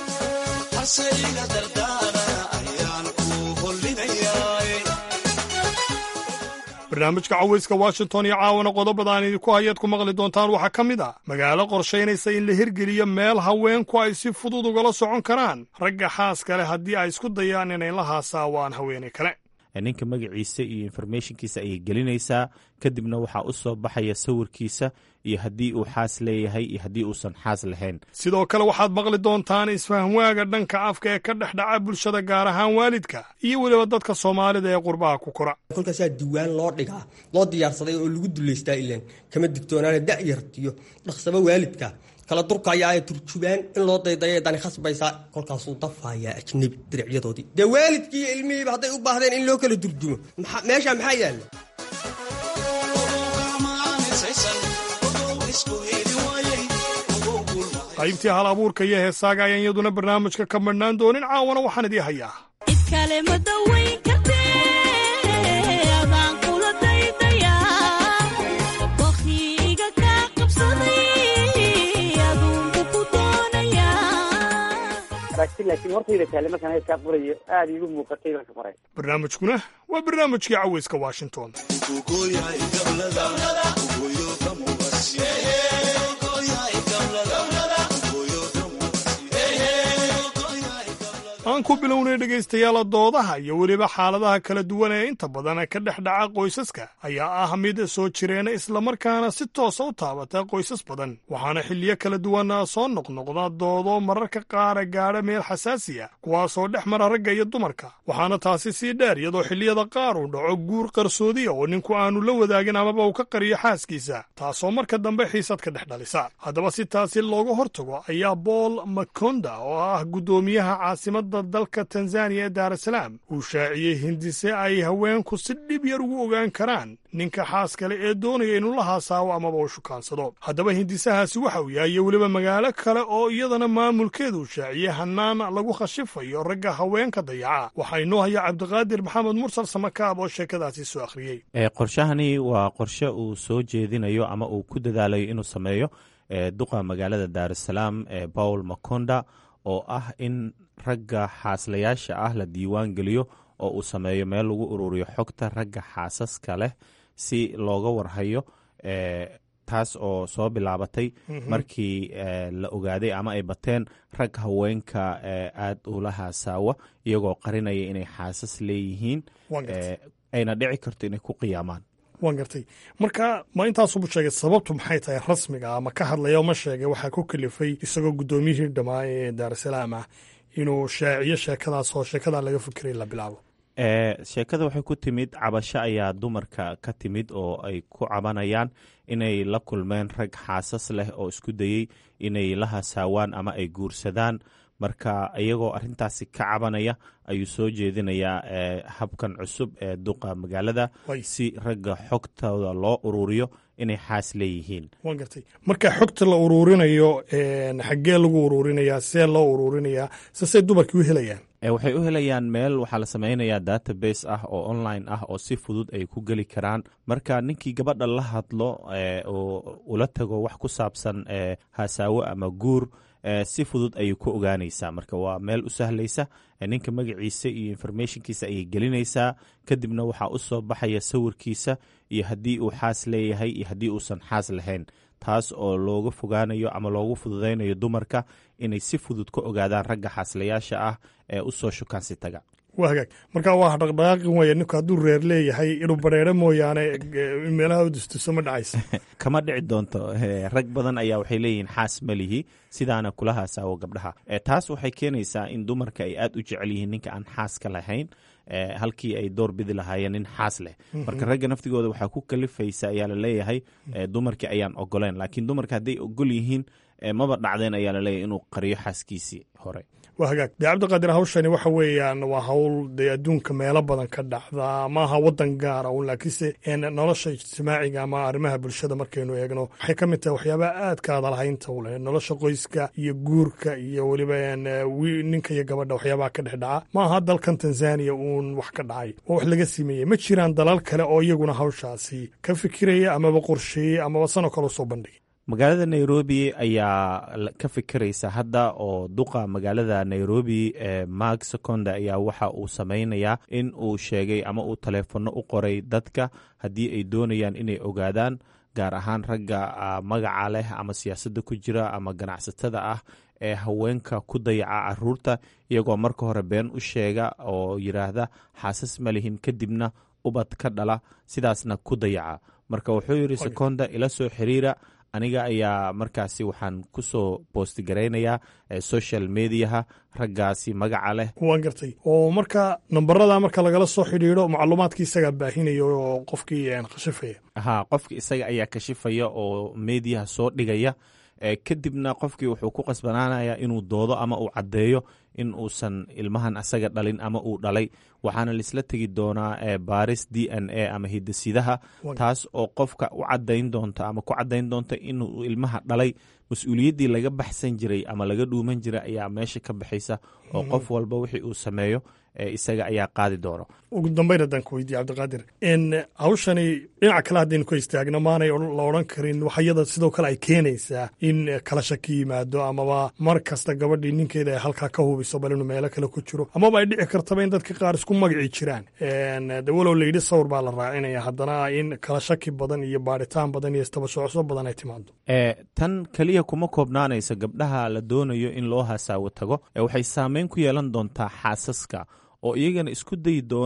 barnaamijka cawayska washington iyo caawana qodobada aan idinku hayaad ku maqli doontaan waxaa ka mid ah magaalo qorshaynaysa in la hirgeliyo meel haweenku ay si fudud ugala socon karaan ragga xaaska leh haddii ay isku dayaan inay la haasaawaan haweenay kale ninka magaciisa iyo informationkiisa ayay gelinaysaa kadibna waxaa u soo baxaya sawirkiisa iyo haddii uu xaas leeyahay iyo haddii uusan xaas lahayn sidoo kale waxaad maqli doontaan isfahmwaaga dhanka afka ee ka dhex dhaca bulshada gaar ahaan waalidka iyo weliba dadka soomaalida ee qurbaha ku kora kolkaasaa diwaan loo dhigaa loo diyaarsaday oo lagu dullaystaa ilaan kama digtoonaana da'yartiyo dhaqsaba waalidka kala durkaya ay turjubaan in loo daydayo dani khasbaysaa kolkaasuu dafayaa ajnebi diricyadoodii dee waalidkii iyo ilmihiiba hadday u baahdeen in loo kala durjumo meesha maxaa yaalla qaybtii hal abuurka iyo heesaaga ayaan iyaduna barnaamijka ka madhnaan doonin caawana waxaan idii hayaa barnaamijkuna waa barnaamijkii caweyska washington aan ku bilownay dhegaystayaala doodaha iyo weliba xaaladaha kala duwan ee inta badan ka dhex dhaca qoysaska ayaa ah mid soo jireena islamarkaana si toosa u taabata qoysas badan waxaana xilliyo kala duwan soo noqnoqda doodo mararka qaara gaadha meel xasaasiya kuwaasoo dhex mara ragga iyo dumarka waxaana taasi sii dheer iyadoo xilliyada qaar uu dhaco guur qarsoodiya oo ninku aanu la wadaagin amaba uu ka qariyo xaaskiisa taasoo marka dambe xiisad ka dhex dhalisa haddaba si taasi looga hortago ayaa bool makonda oo ah guddoomiyaha caasimada dalka tanzaniya ee daarasalaam uu shaaciyey hindise ay haweenku si dhib yar ugu ogaan karaan ninka xaas kale ee doonaya inuu la haasaawo amaba uu shukaansado haddaba hindisahaasi waxa uu yahay iyo weliba magaalo kale oo iyadana maamulkeedu uu shaaciyey hannaan lagu khashifayo ragga haweenka dayaca waxaa inoo haya cabdiqaadir maxamed mursal samakaab oo sheekadaasi soo akhriyey qorshahani waa qorshe uu soo jeedinayo ama uu ku dadaalayo inuu sameeyo duqa magaalada daarusalaam ee paul makonda oo ah in ragga xaaslayaasha ah la diiwaan geliyo oo uu sameeyo meel lagu ururiyo xogta ragga xaasaska leh si looga warhayo taas oo soo bilaabatay markii la ogaaday ama ay bateen rag haweenka aad ula haasaawa iyagoo qarinaya inay xaasas leeyihiin ayna dhici karto inay ku qiyaamaan waan gartay marka ma intaasubu sheegay sababtu maxay tahay rasmiga ama ka hadlaya ma sheegay waxaa ku kalifay isagoo guddoomiyihii dhammaa ee daarusalaam ah inuu shaaciyo sheekadaas oo sheekadaa laga fikiray la bilaabo sheekada waxay ku timid cabasho ayaa dumarka ka timid oo ay ku cabanayaan inay la kulmeen rag xaasas leh oo isku dayey inay la hasaawaan ama ay guursadaan marka iyagoo arintaasi ka cabanaya ayuu soo jeedinayaa habkan cusub ee duqa magaalada si ragga xogtooda loo ururiyo inay xaas leeyihiin waan gartay marka xogta la uruurinayo xaggee lagu uruurinayaa see loo uruurinayaa sesey dumarkii u helayaan waxay u helayaan meel waxaa la sameynayaa database ah oo online ah oo si fudud ay ku geli karaan marka ninkii gabadha la hadlo oo ula tago wax ku saabsan hasaawo ama guur si fudud ayay ku ogaanaysaa marka waa meel u sahlaysa ninka magaciisa iyo informationkiisa ayay gelinaysaa kadibna waxaa u soo baxaya sawirkiisa iyo haddii uu xaas leeyahay iyo haddii uusan xaas lahayn taas oo looga fogaanayo ama loogu fududaynayo dumarka inay si fudud ka ogaadaan ragga xaaslayaasha ah ee u soo shukaansi taga waa hagaag marka waa dhaqdhaqaaqi waya ninku hadduu reer leeyahay inuu bareero mooyaane meelaha u dustuso ma dhacaysa kama dhici doonto rag badan ayaa waxay leeyihiin xaas malihi sidaana kula haasaawo gabdhaha taas waxay keenaysaa in dumarka ay aad u jecel yihiin ninka aan xaaska lahayn halkii ay door bidi lahaayeen nin xaas leh marka ragga naftigooda waxaa ku kalifaysa ayaa laleeyahay dumarkii ayaan ogoleen laakiin dumarka hadday ogol yihiin maba dhacdeen ayaa laleeyahay inuu qariyo xaaskiisii hore waa hagaag dee cabdiqaadir hawshani waxa weeyaan waa hawl dee adduunka meelo badan ka dhacda maaha wadan gaara un laakiinse nolosha ijtimaaciga ama arrimaha bulshada markaynu eegno waxay ka mid tahay waxyaabaha aadka adalhaynta u leh nolosha qoyska iyo guurka iyo weliba ninka iyo gabadha waxyaabaha ka dhex dhaca maaha dalkan tanzaniya uun wax ka dhacay oo wax laga sameeyey ma jiraan dalal kale oo iyaguna hawshaasi ka fikiraya amaba qorsheeyey amaba sanoo kale usoo bandhigay magaalada nairobi ayaa ka fikiraysa hadda oo duqa magaalada nairobi ee mark seconda ayaa waxa uu sameynayaa in uu sheegay ama uu taleefanno u qoray dadka haddii ay doonayaan inay ogaadaan gaar ahaan ragga magaca leh ama siyaasadda ku jira ama ganacsatada ah ee haweenka ku dayaca caruurta iyagoo marka hore been u sheega oo yidhaahda xaasas ma lihin kadibna ubad ka dhala sidaasna ku dayaca marka wuxuu yidhi seconda ila soo xiriira aniga ayaa markaasi waxaan ku soo boostigaraynayaa social mediaha raggaasi magaca leh waan gartay oo marka nambarada marka lagala soo xidhiidho macluumaadkii isagaa baahinaya oo qofkii khashifaya ha qofki isaga ayaa kashifaya oo mediaha soo dhigaya kadibna qofkii wuxuu ku qasbanaanayaa inuu doodo ama uu caddeeyo in uusan ilmahan asaga dhalin ama uu dhalay waxaana laisla tegi doonaa baaris d n a ama hidasidaha taas oo qofka u cadayn doonta ama ku cadayn doonta inuu ilmaha dhalay mas-uuliyaddii laga baxsan jiray ama laga dhuuman jiray ayaa meesha ka baxaysa oo qof walba wixii uu sameeyo isaga ayaa qaadi doono ugu dambayn haddaan ku weydiye cabdiqaadir hawshani dhinaca kale haddaynu ka istaagno maanay la odhan karin waxyada sidoo kale ay keenaysaa in kala shaki yimaado amaba mar kasta gabadhii ninkeeda ay halkaa ka hubiso bal inuu meelo kale ku jiro amaba ay dhici kartaba in dadka qaar isku magaci jiraan de walow layidhi sawir baa la raacinaya haddana in kala shaki badan iyo baaritaan badan iyo istabashocso badan ay timaado tan keliya kuma koobnaanaysa gabdhaha la doonayo in loo hasaawo tago waxay saameyn ku yeelan doontaa xaasaska oo iyagana isku dayi doona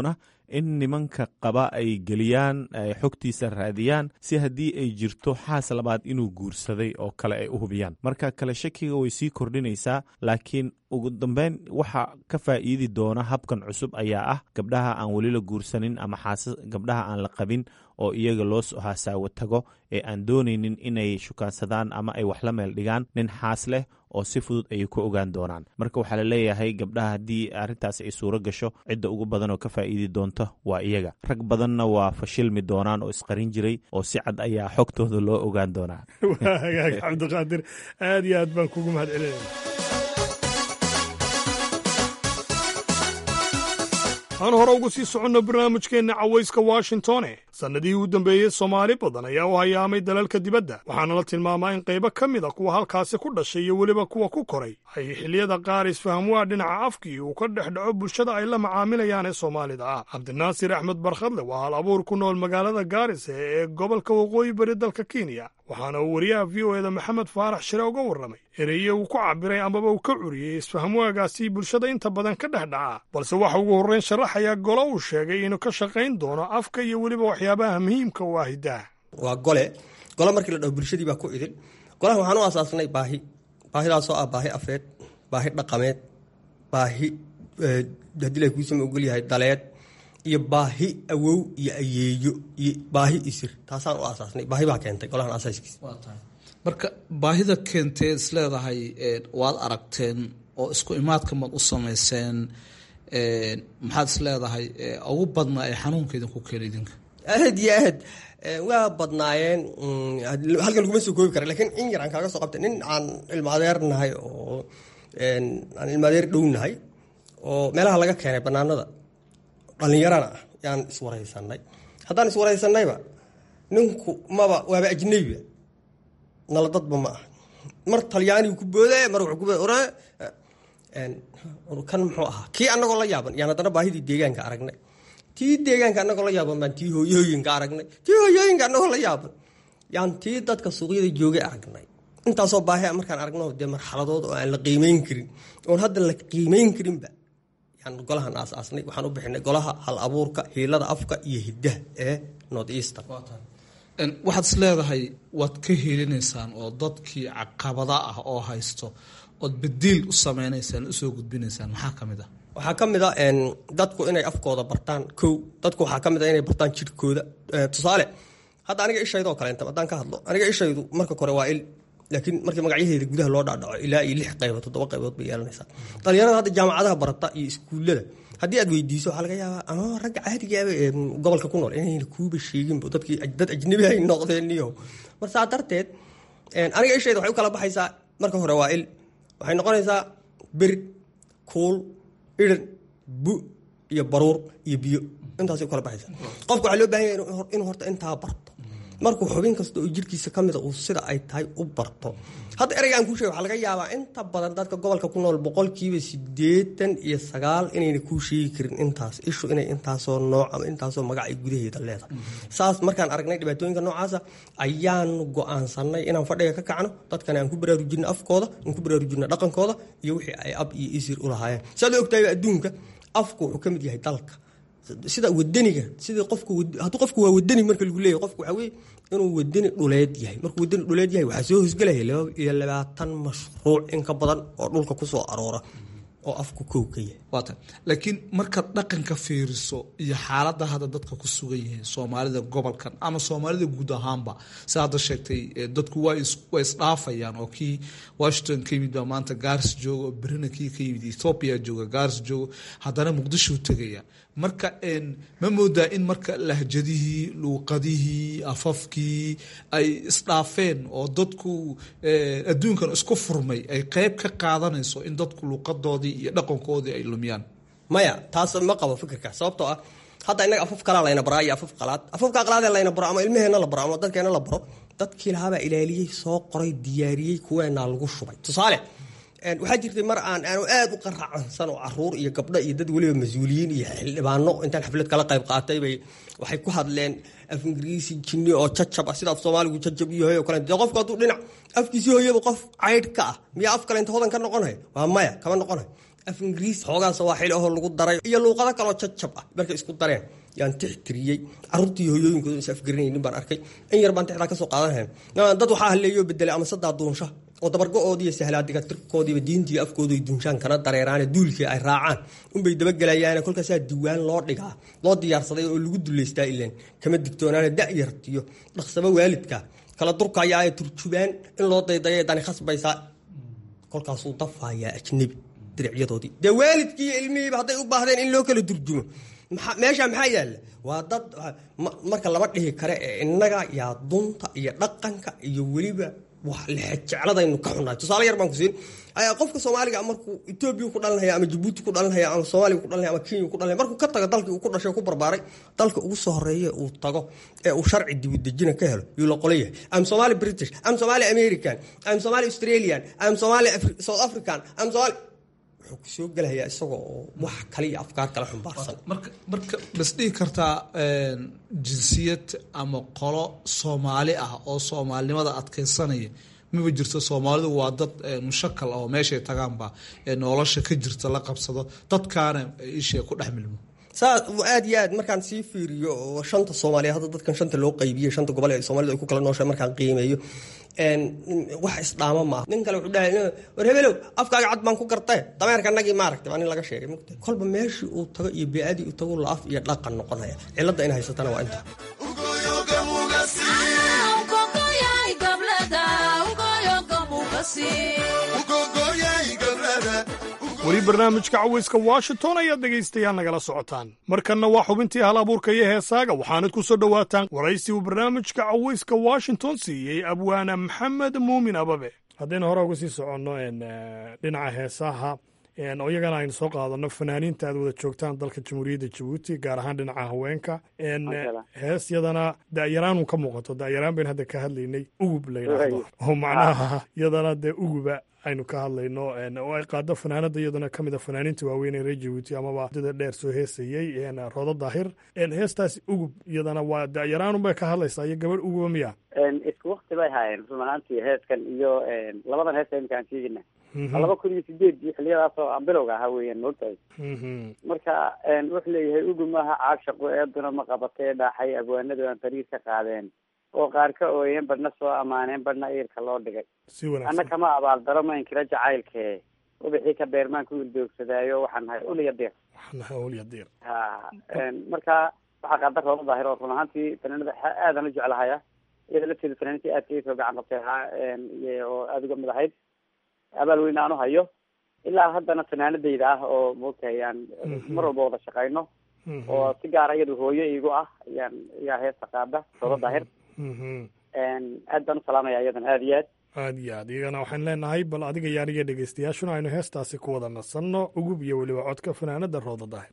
in nimanka qaba ay geliyaan xogtiisa raadiyaan si haddii ay jirto xaas labaad inuu guursaday oo kale ay u hubiyaan marka kale shakiga way sii kordhinaysaa laakiin ugu dambeyn waxa ka faa'iidi doona habkan cusub ayaa ah gabdhaha aan weli la guursanin ama xaasa gabdhaha aan la qabin oo iyaga loo hasaawo tago ee aan doonaynin inay shukaansadaan ama ay wax la meel dhigaan nin xaas leh oo si fudud ayay ku ogaan doonaan marka waxaa la leeyahay gabdhaha haddii arrintaas ay suuro gasho cidda ugu badan oo ka faa'iidi doonta waa iyaga rag badanna waa fashilmi doonaan oo isqarin jiray oo si cad ayaa xogtooda loo ogaan doonaa waa hagaag cabdiqaadir aad iyo aad baan kugu mahad celinaya aan hore ugu sii soconno barnaamijkeenna cawayska washingtone sannadihii u dambeeyey soomaali badan ayaa u hayaamay dalalka dibadda waxaana la tilmaamaa in qaybo ka mid a kuwa halkaasi ku dhashay iyo weliba kuwa ku koray ay xilliyada qaar isfahamwaa dhinaca afkii uu ka dhex dhaco bulshada ay la macaamilayaan ee soomaalida ah cabdinaasir axmed barkhadle waa hal abuur ku nool magaalada gaarisa ee gobolka waqooyi bari dalka kenya waxaana uu wariyaha v o eda maxamed faarax shire uga warramay ereye uu ku cabbiray amaba uu ka curiyey isfahamwaagaasi bulshada inta badan ka dhex dhaca balse waxa ugu horrayn sharaxayaa golo uu sheegay inuu ka shaqayn doono afka iyo weliba waxyaabaha muhiimka u ah hiddaha waa gole gole markii la dhaho bulshadii baa ku idin golaha waxaan u asaasnay baahi baahidaasoo ah baahi afeed baahi dhaqameed baahi haddii la kuusama ogol yahay daleed iyo baahi awow iyo ayeeyo iyo baahi isir taasaan u asaasnay baahi baa keentay golahan asaaskiisa marka baahida keentee is leedahay waad aragteen oo isku imaadka maad u samayseen maxaad is leedahay ugu badnaa ee xanuunka idinku keena idinka aad iyo aad waa badnaayeen halkan laguma soo koobi kara lakiin in yar aan kaaga soo qabtay nin aan ilmaadeer nahay oo aan ilmaadeer dhow nahay oo meelaha laga keenay banaanada dhallinyarana ah yaan iswaraysanay haddaan iswaraysanayba ninku maba waaba ajnabiba nala dadba ma ah mar talyaanigu ku boode mar wuxuu ku boode ore kan muxuu ahaa kii annagoo la yaaban yaan haddana baahidii deegaanka aragnay tii deegaanka annagoo la yaaban baan tii hooyooyinka aragnay tii hooyooyinka annagoo la yaaban yaan tii dadka suuqyada joogay aragnay intaasoo baahi a markaan aragno dee marxaladood oo aan la qiimeyn karin oon hadda la qiimeyn karinba yaan golahan aasaasnay waxaan u bixinay golaha hal abuurka hiilada afka iyo hiddaha ee north eastern waxaad is leedahay waad ka helinaysaan oo dadkii caqabada ah oo haysto ood badiil u sameynaysaan usoo gudbinaysaan maxaa ka mid ah waxaa ka mid a dadku inay afkooda bartaan kow dadku waxaa ka mid a inay bartaan jirhkooda tusaale hadda aniga ishaydoo kaleenta haddaan ka hadlo aniga ishaydu marka kore waa il laakiin markii magacyaheeda gudaha loo dhaadhaco ilaa iyo lix qaybood toddoba qaybood bay yeelanaysaa dhalinyarada hadda jaamacadaha barata iyo iskuullada haddii aad weydiiso waxaa laga yaabaa ama ragga caadigaaba ee gobolka ku nool inayna kuuba sheeginba dadkii dad ajnabi ay noqdeen iyo mar saa darteed aniga ishayda waxay u kala baxaysaa marka hore waa il waxay noqonaysaa bir kuul idhan bu iyo baruur iyo biyo intaasay u kala baxaysaa qofka waxaa loo baahan yahay inuu horta intaa barto markuu xubin kasta oo jirkiisa ka mida uu sida ay tahay u barto hadda ereygaan kuu sheega waxaa laga yaabaa inta badan dadka gobolka ku nool boqolkiiba siddeetan iyo sagaal inayna kuu sheegi karin intaas ishu inay intaasoo nooc ama intaasoo magac ay gudaheeda leedahay saas markaan aragnay dhibaatooyinka noocaasa ayaanu go-aansanay inaan fadhiga ka kacno dadkana aan ku baraarujinno afkooda aan ku baraarujinno dhaqankooda iyo wixii ay ab iyo isir u lahaayeen saad ogtahayba adduunka afku wuxuu ka mid yahay dalka sida wadaniga sida qofku hadduu qofku waa wadani marka lagu leeyahay qofku waxaa weeye inuu wadani dhuleed yahay markuu wadani dhuleed yahay waxaa soo hosgelaya laba iyo labaatan mashruuc in ka badan oo dhulka kusoo aroora oo afku kow ka yahay waata laakiin markaad dhaqanka fiiriso iyo xaaladda hadda dadka ku sugan yihiin soomaalida gobolkan ama soomaalida guud ahaanba si hadda sheegtay dadku waa isdhaafayaan oo kii washington ka yimid baa maanta gaars jooga oo berina kii ka yimid ethoobia jooga gaars jooga haddana muqdisho tegaya marka ma moodaa in marka lahjadihii luuqadihii afafkii ay isdhaafeen oo dadku adduunkan isku furmay ay qeyb ka qaadanayso in dadku luuqadoodii iyo dhaqankoodii ay lumiyaan maya taas ma qabo fikirka sababtoo ah hadda innaga afaf kalaa layna baraa iyo afaf qalaad afafka qalaadee layna baro ama ilmaheenna la baro ama dadkeena la baro dadkii lahaabaa ilaaliyey soo qoray diyaariyey kuweenaa lagu shubay tusaale waxaa jirtay mar aan aanu aad u qaracansan oo caruur iyo gabdho iyo dad weliba mas-uuliyiin iyo xildhibaano intaan xaflad kala qayb qaatay bay waxay ku hadleen af ingiriisi jinni oo jajab ah sida af soomaaligu jajab iyo hoy o kale dee qofku hadduu dhinac afkiisii hooyaba qof caydh ka ah miyaa af kale inta hodan ka noqonay waa maya kama noqonay af ingiriis xoogaa sawaaxil ahoo lagu daray iyo luuqado kaloo jajab ah markay isku dareen yaan tixtiriyey carruurtii hooyooyinkooda is afgarinaynin baan arkay in yar baan tixdaa kasoo qaadanhayn dad waxaa haleeyoo bedelay ama sadaa duunsha oo dabargo-oodiiyo sahlaadiga tirkoodiiba diintiiyo afkooday duunshaan kana dareeraane duulkii ay raacaan unbay dabagelayaane kolkaasaa diwaan loo dhigaa loo diyaarsaday oo lagu duleystaa ilan kama digtoonaane da-yartiyo dhaqsaba waalidka kala durkaya ay turjubaan in loo daydaya dani khasbaysaa kolkaasuu dafayaa ajnebi diricyadoodii dee waalidkii iyo ilmihiiba hadday u baahdeen in loo kala turjumo meesha maxaa yaalla waa dad marka lama dhihi kare ee innaga yaa dunta iyo dhaqanka iyo weliba wax lexejecladaynu ka xunahay tusaale yar baan ku siin qofka soomaaliga markuu etoobiya ku dhalanhaya ama jabuuti ku dhalanhaya ama soomaaliya ku dhalanhaya ama kenya ku dhalanhaya markuu ka tago dalkii uu ku dhashay ku barbaaray dalka ugu soo horeeya uu tago ee uu sharci dibudejina ka helo yuu la qola yahay am somali british am somali american am somali australian am somali south african am somali wuxuu kusoo gelayaa isagoo oo wax kale iyo afkaar kale xumbaarsan marka marka bas dhihi kartaa jinsiyad ama qolo soomaali ah oo soomaalinimada adkeysanaya maba jirto soomaalidu waa dad mushakal oo meeshay tagaanba nolosha ka jirta la qabsado dadkaana ishee ku dhex milmo saa aad iyo aad markaan sii fiiriyo oo shanta soomaaliya hadda dadkan shanta loo qaybiyey shanta gobol ee soomaalida ay ku kala nooshay markaan qiimeeyo wax isdhaamo maaha nin kale wuxuu dhahay war hebelow afkaaga cad baan ku gartee dameerka nagii maaragtay waa nin laga sheegay mugta kolba meeshii uu tago iyo bee-adii uu tago la af iyo dhaqan noqonaya cilladda in haysatana waa inta weli barnaamijka cawayska washington ayaad dhegaystayaal nagala socotaan markanna waa xubintii hal abuurka iyo heesaaga waxaanad ku soo dhowaataan waraysi uu barnaamijka cawayska washington siiyey abwaana maxamed muumin ababe haddaynu hore uga sii soconno dhinaca heesaha oo iyagana aynu soo qaadanno fanaaniinta aad wada joogtaan dalka jamhuuriyadda jabuuti gaar ahaan dhinaca haweenka hees yadana da'yaraanu ka muuqato da'yaraan baynu hadda ka hadlaynay ugub la yidhaahdo oo macnaha yadana dee uguba aynu ka hadlayno oo ay qaado fanaanada iyaduna ka mid a fanaaniinta waaweyn ee reer jabuuti amaba dada dheer soo heesayey roodo daahir heestaasi ugub iyadana waa da'yaraanun bay ka hadlaysaa iyo gabadh uguba miya isku wakti bay haayeen run ahaantii heeskan iyo labadan heesta imika aan sheegina laba kun iyo sideed iyo xiliyadaas oo aan bilowga ahaa weeyaan moogtahay marka wuxuu leeyahay ugub maaha caag shaqo eeduna ma qabatee dhaaxay abwaanadu aan tariir ka qaadeen oo qaar ka ooyeen badhna soo ammaaneen badhna iirka loo dhigay anna kama abaaldaro ma inkira jacaylkee ubixii ka beermaan ku ildoogsadaayo waxaan nahay uliya dir ulya dir ha marka waxaa qaada roodo daahir oo run ahaantii fanaanada aadan u jeclahaya iyada lafteeda fanaaniintii aadka isoo gacan qabtay ahaa oo aada uga mid ahayd abaal weyn aan u hayo ilaa haddana fanaanadayda ah oo moogtahay aan mar walba wada shaqayno oo si gaara iyadu hooyo iigu ah ayaan ayaa heesta qaada roodo daahir aad baan u salaamaya iyadan aada iyo aad aad iyo aad iyagana waxaan leenahay bal adiga iyo aniga dhegaystayaashuna aynu heestaasi ku wada nasanno ugub iyo weliba codka fanaanada roodo daahir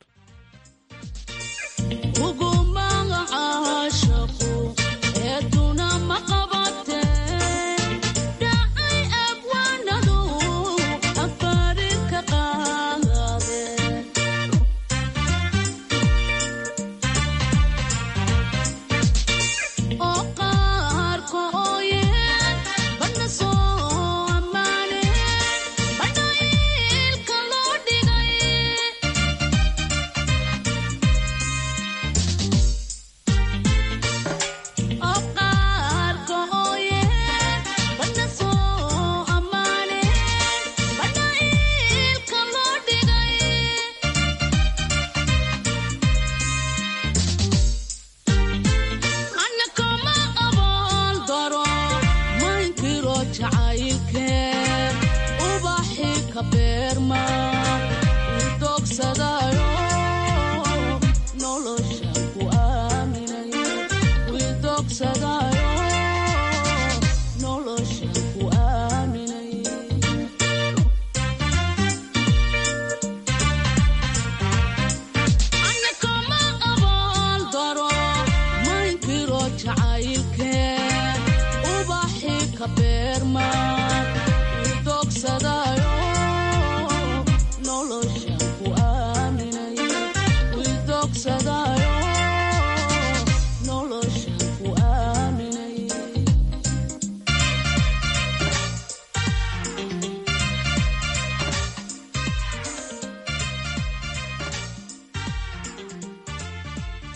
Thank you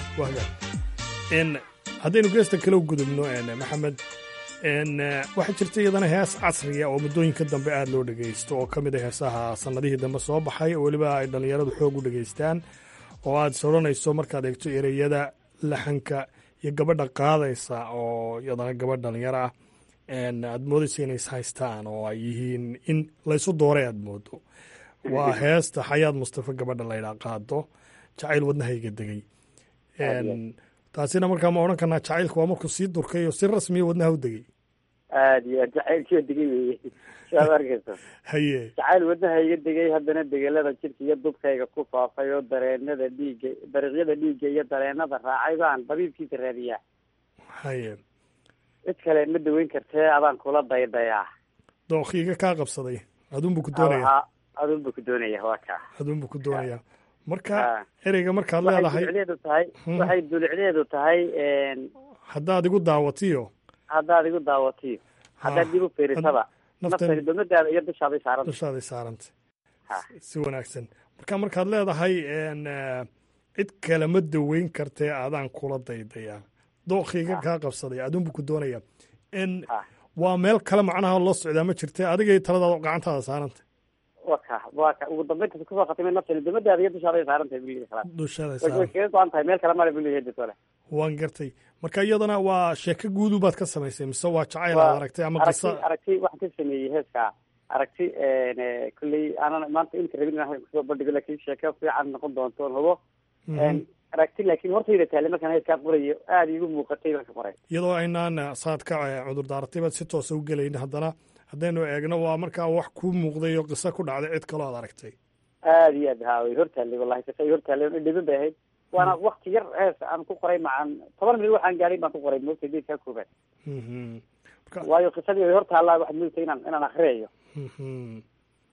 waaga n haddaynu geesta kale u gudubno maxamed n waxaa jirta iyadana hees casriya oo muddooyinka dambe aada loo dhegaysto oo ka mid a heesaha sannadihii dambe soo baxay oo weliba ay dhallinyaradu xoog u dhegaystaan oo aad is odhanayso markaad eegto ereyada laxanka iyo gabadha qaadaysa oo iyadana gabadh dhalinyaro ah aad moodaysa inay is haystaan oo ay yihiin in laysu dooray aad moodo waa heesta xayaad mustafa gabadha laydhaa qaado jacayl wadnahayga degay taasina markaa ma odhan karnaa jacaylka waa markuu sii durkay oo si rasmiya wadnaha u degay aad iyo aad jacaylkiioo degay weye siaad arkayso haye jacayl wadnaha iga degay haddana degelada jidka iyo dubkayga ku faafay oo dareenada dhiigga dariiqyada dhiigga iyo dareenada raacay baan dabiibkiisa raadiyaa haye cid kale ma daweyn kartee adaan kula daydayaa dookiiga kaa qabsaday aduunbu ku doonaya aduunbu ku doonaya waa kaa aduunbu ku doonaya marka ereyga markaad waxay leedahay dulicdeedu tahay waxay dulicdeedu tahay haddaad igu daawatiyo haddaad igu daawatiyo haddaad dib u fiirisaba naftan- naftani domadaada iyo dushaaday saaranta dushaaday saarantay si wanaagsan marka markaad leedahay n cid kale ma daweyn kartee adaan kula daydayaa dookiiga kaa qabsaday aduunbu ku doonaya n waa meel kale macnaha loo socdaa ma jirte adigay taladaada gacantaada saarantay waa ka waa ka ugu dambeynta kusoo khatimay naftani domadaada iyo dushaaday saarantahay buliga khalaas dushaaday way way saaran kaga go-an tahay meel kale male buliga ditole waan gartay marka iyadana waa sheeko guudu baad ka samaysay mise waa jacayl Waa aad aragtay ama aragti qisa aragti waxaan ka sameeyey heeska aragti kolley aanan maanta inta rabin inaan kusoo bandhigo laakiin sheeko fiican noqon doonto oon hubo Mhm. aragti laakiin hortayda taale markaan heeskaa qorayo aada iigu muuqatay baan ka qoray iyadoo aynaan saad ka eh, cudur daaratay baad si toosa u gelayn haddana haddaynu eegno waa markaa wax kuu muuqday oo qiso ku dhacday cid kaloo aad aragtay aada iyo aad haa way hortaallay wallahi kasa ay hortaallay dhiban bay ahayd waana wakti yar hees aan ku qoray macan toban minut waxaan gaadhay baan ku qoray moogtay geedkaa koobaad Mhm. waayo qisadii way hortaallaa waxaad moogtay inaan inaan akriyayo Mhm.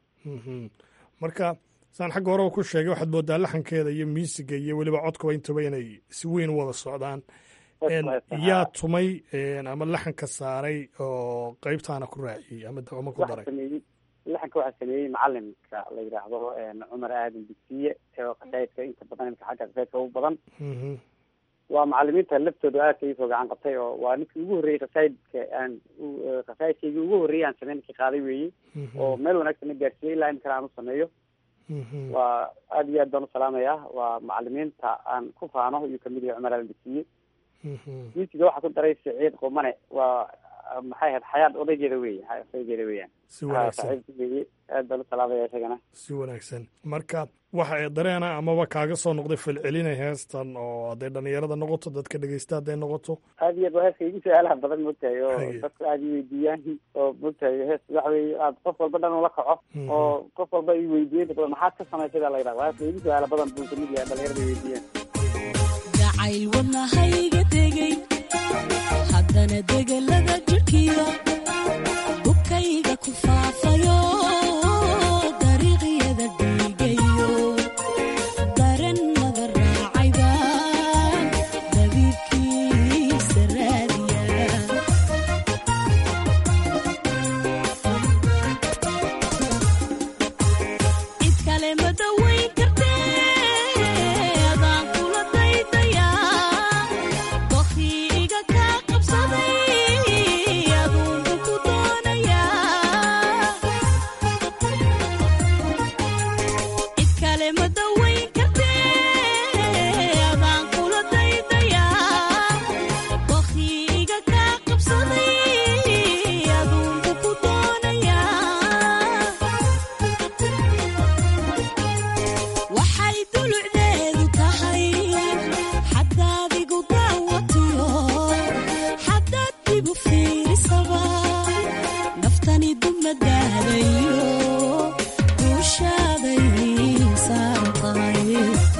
Mhm. marka saan xagga horeba ku sheegay waxaad moodaa laxankeeda iyo miisiga iyo weliba codkaba intaba inay si weyn u wada socdaan En, yaa tumay en, ama laxanka saaray oo qeybtaana ku raaciyey ama ama ku waxaa daray sameeyey laxanka waxaa sameeyey macalimka la yidhaahdo cumar aadan bisiye oo qasaidka inta badan imka xagga qasaidka ugu badan Mhm. waa macalimiinta laftooda aadka iisoo gacan qabtay oo waa ninkii ugu horreeyey qasaidka aan u- eh, qasaidkaygii ugu horreeyey aan sameyn ninkii qaaday weeye Mhm. oo meel wanaagsan na gaarsiiyey ilaa imkana aan u sameeyo Mhm. waa aad iyo aad baan u salaamayaa waa macalimiinta aan ku faano ayuu kamid yahay cumar aadan bisiye Mhm. miisiga waxaa ku daray siciid qumane waa ah, maxay ahayd xayaad odaygeeda weeye xayaad odaygeeda weeyaan Si wanaagsan. Ah, saaxiibkii weeye aad baan u salaamaya isagana si wanaagsan marka waxa ay dareena amaba kaaga soo noqday falcelinay heestan oo hadday dhallinyarada noqoto dadka dhegeysta hadday noqoto aad iyo aad waa heeska igu su-aalaha badan moogtahay oo Haye. dadku aada i weydiiyaan oo moogtahay hees waxa weye aad qof walba dhan ula kaco Mhm. oo qof walba i weydiiyey inta badan maxaad ka samaysay baa la yidhaha waa heeska igu su-aala badan buu kamid yahay dhalinyarada i weydiiyeen jacayl wadnahayga degay haddana degelada jidhkiyo bukayga ku faafayo dariiqyada dhiigayo darannada raacay baan dabiibkiisa raadiya cid kale ma daweyn kartee adaan kula daydayaa dokiiga kaa qabsaday aduunku ku doonayaa cid kale ma daweyn kartee adaan kula daydayaa dokiiga kaa qabsaday aduunku ku doonayaa waxay dulucdeedu tahay xaddaad igu daawatiyo xaddaad dibu fiirisaba naftani dumadaadayo duushaaday saaran tahay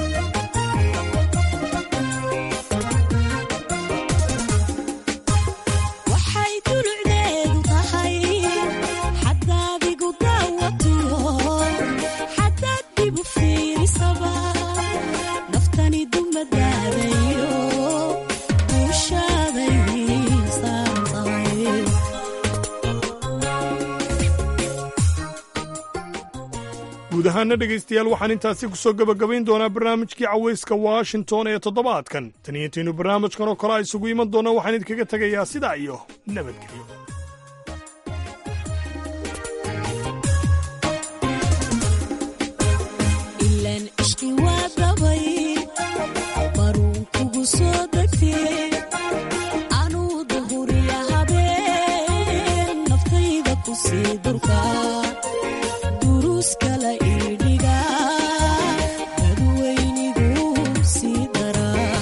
waxay dulucdeedu tahay xaddaad igu daawatiyo xaddaad dibu fiirisaba naftani dumadaadayo duushaaday saaran tahay guud ahaana dhegaystayaal waxaan intaasi ku soo gebagabayn doonaa barnaamijkii cawayska washington ee toddobaadkan tan iyo intaynu barnaamijkan oo kale a isugu iman doonna waxaan idinkaga tegayaa sidaa iyo nabadgelyo ilaan ishqi waa dabay baruun kugu soo degtee anuu duhuriya habeen naftayda ku sii durka duruus kala iidhiga dadweynigu sii daraa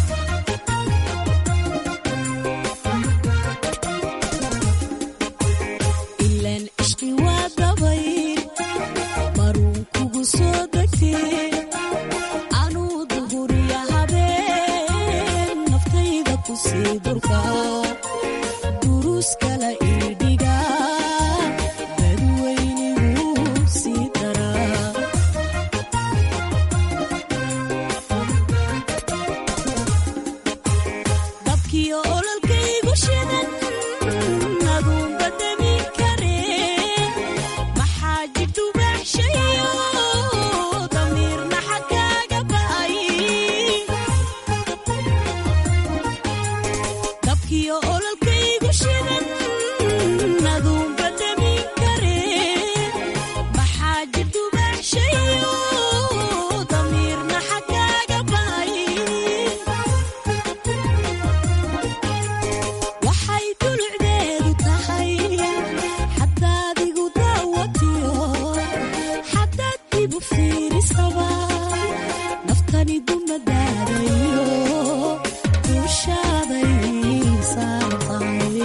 ilaan ishqi waa dabay baruun kugu soo degtee anuu duhuriya habeen naftayda ku sii durka duruus kala iidhiga dadweynigu sii daraa dabkiyo ololkaygu shidan aduunba demi karee maxaa jidhubaaxshayo damiirna xaggaaga ba'ay dabkiyo ololkaygu shidan aduunba demi karee maxaa jidhubaaxshayo damiirna xaggaaga ba'ay waxay dulucdeedu tahay xadaad igu daawatiyo xadaad ibu fiirisaba naftani dumadaadayo duushaaday saartahay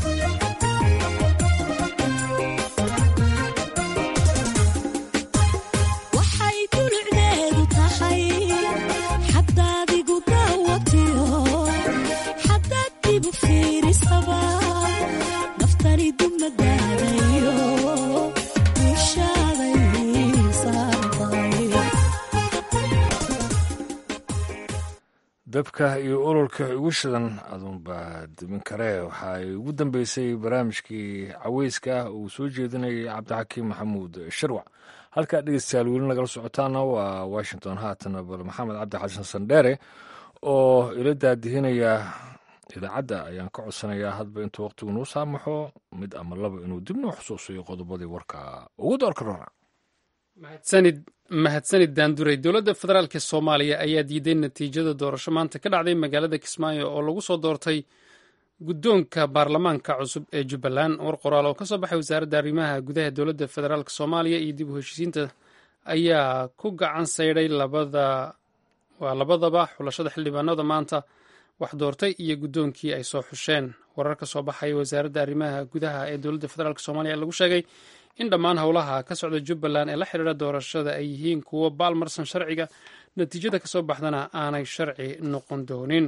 waxay dulucdeedu tahay xadaad igu daawatiyo xadaad ibu fiirisaba naftani dumadaadayo duushaaday saartahay dabka iyo ololka igu shidan aduunbaa dibin karee waxa ay ugu dambeysay barnaamijkii caweyska uu soo jeedinayay cabdixakiim maxamuud sharwac halkaa dhegeystayaal weli nagala socotaana waa washington haatana bal maxamed cabdi xasan sandheere oo ila daadihinaya idaacadda ayaan ka codsanayaa hadba intuu waqtigu nuu saamaxo mid ama laba inuu dib noo xusuusiyo qodobadii warka ugu doorka rora mahadsanid mahadsanid daanduray dowladda federaalk soomaaliya ayaa diiday natiijada doorasho maanta ka dhacday magaalada kismaayo oo lagu soo doortay guddoonka baarlamaanka cusub ee jubbaland war qoraal oo ka soo baxay wasaaradda arrimaha gudaha dowladda federaalk soomaaliya iyo dib u heshiisiinta ayaa ku gacan saydhay labada waa labadaba xulashada xildhibaanada maanta wax doortay iyo guddoonkii ay soo xusheen warar ka soo baxaya wasaaradda arrimaha gudaha ee dowladda federaalk soomaaliya lagu sheegay in dhammaan howlaha ka socda jubbaland ee la xidhiira doorashada ay yihiin kuwo baalmarsan sharciga natiijada kasoo baxdana aanay sharci noqon doonin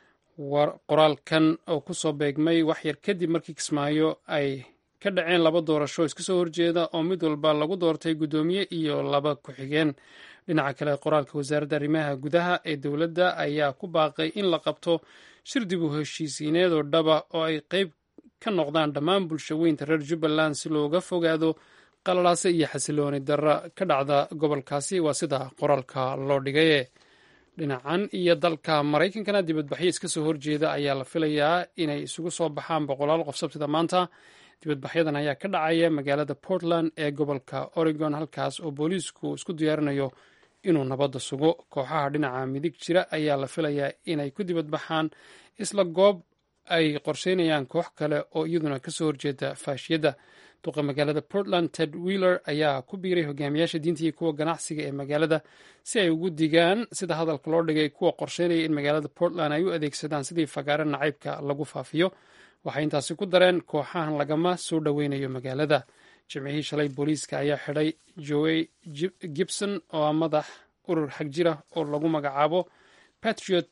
qoraalkan oo kusoo beegmay waxyar kadib markii kismaayo ay ka dhaceen laba doorasho iska soo horjeeda oo mid walba lagu doortay guddoomiye iyo laba ku-xigeen dhinaca kale qoraalka wasaaradda arrimaha gudaha ee dowladda ayaa ku baaqay in la qabto shir dib u heshiisiineed oo dhaba oo ay qeyb ka noqdaan dhammaan bulsho weynta reer jubbaland si looga fogaado qalalaase iyo xasilooni darra ka dhacda gobolkaasi waa sida qoraalka loo dhigaye dhinacan iyo dalka maraykankana dibadbaxyo iska soo horjeeda ayaa la filayaa inay isugu soo baxaan boqolaal qof sabtida maanta dibadbaxyadan ayaa ka dhacaya magaalada portland ee gobolka oregon halkaas oo booliisku isku diyaarinayo inuu nabadda sugo kooxaha dhinaca midig jira ayaa la filayaa inay ku dibadbaxaan isla goob ay qorsheynayaan koox kale oo iyaduna kasoo horjeeda faashiyadda duqa magaalada portland ted wheeler ayaa ku biiray hogaamiyaasha diinta iyo kuwa ganacsiga ee magaalada si ay ugu digaan sida hadalka loo dhigay kuwa qorsheynaya in magaalada portland ay u adeegsadaan sidii fagaare nacaybka lagu faafiyo waxay intaasi ku dareen kooxahan lagama soo dhoweynayo magaalada jimcihii shalay booliiska ayaa xidhay joey gibson oo ah madax urur xag jira oo lagu magacaabo patriot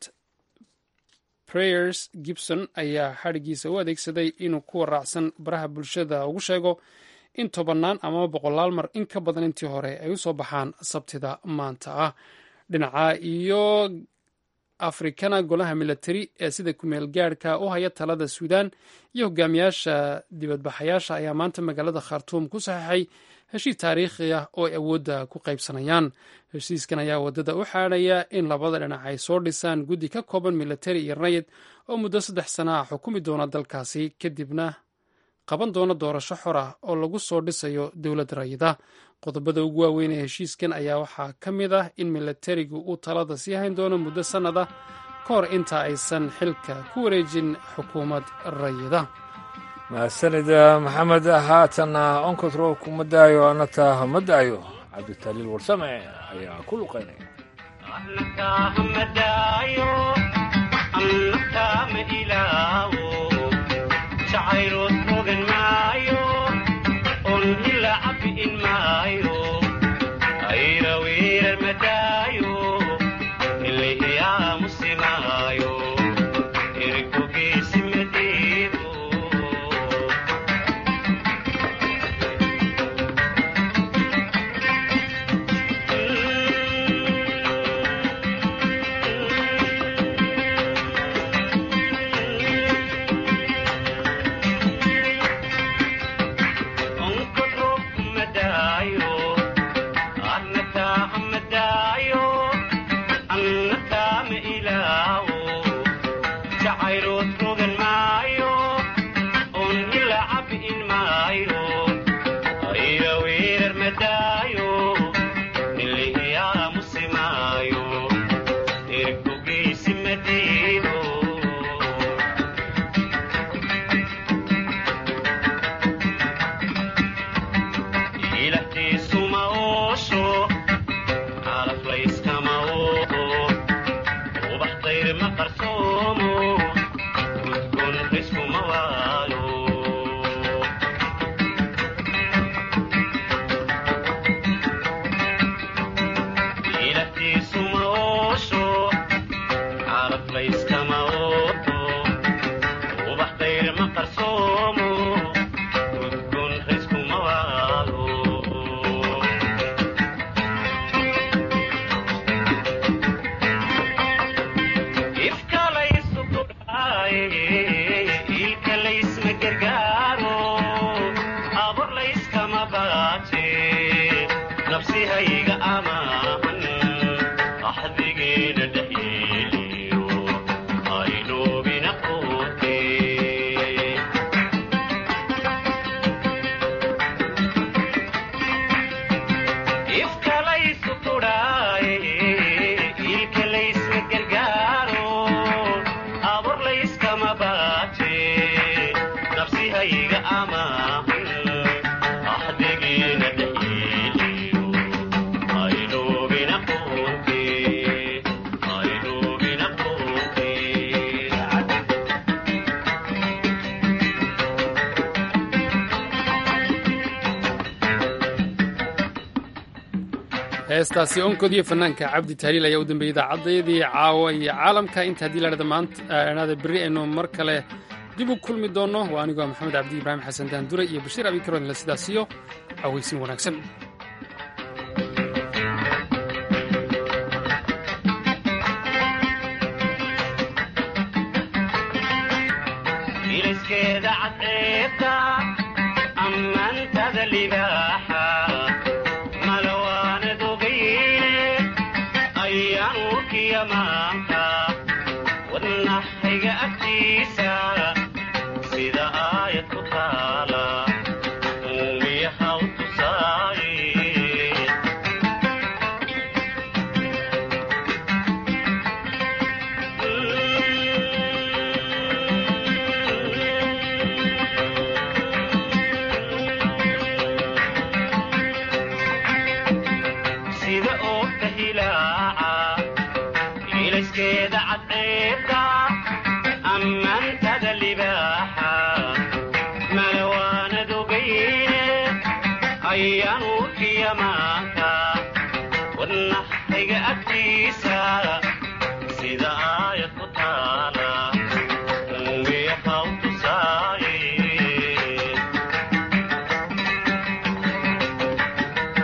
prayers gibson ayaa xadhigiisa u adeegsaday inuu kuwa raacsan baraha bulshada ugu sheego in tobannaan amaba boqolaal mar in ka badan intii hore ay u soo baxaan sabtida maanta ah dhinaca iyo afrikana golaha milatari ee sida kumeel gaadhka u haya talada suudaan iyo hogaamiyaasha dibadbaxayaasha ayaa maanta magaalada khartuum ku saxeixay heshiis taariikhi ah oo ay awoodda ku qaybsanayaan heshiiskan ayaa waddada u xaadhaya in labada dhinac ay soo dhisaan guddi ka kooban milatari iyo rayid oo muddo saddex sana ah xukumi doona dalkaasi kadibna qaban doona doorasho xor ah oo lagu soo dhisayo dowlad rayida qodobada ugu waaweyn ee heshiiskan ayaa waxaa ka mid ah in milatarigu uu talada sii hayn doono muddo sannad ah ka hor inta aysan xilka ku wareejin xukuumad rayida mahadsanida maxamed haatanna onkotro kuma daayo anata ma daayo cabditaliil warsame ayaa ku luqaynaya heestaasi onkodiyo fanaanka cabdi tahliil ayaa u dambeeyey idaacaddeedii caawa iyo caalamka inta haddii ladhada maanta berri aynu mar kale dib u kulmi doonno waa anigoo maxamed cabdi ibraahim xasan daandure iyo bashiir abikaroodinla sidaasiyo aweysin wanaagsan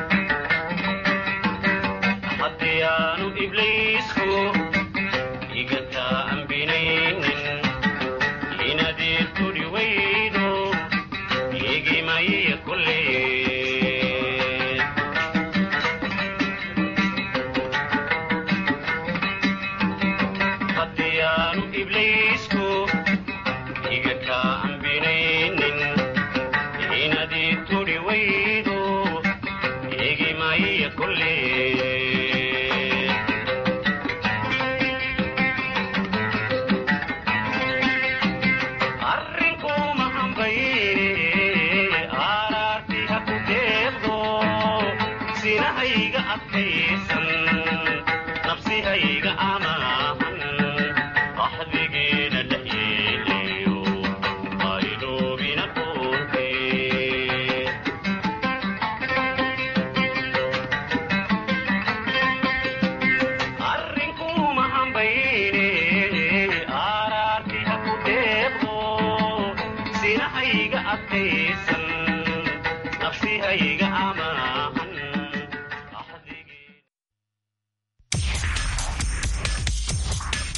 haddiyaanu ibliisku iga tahay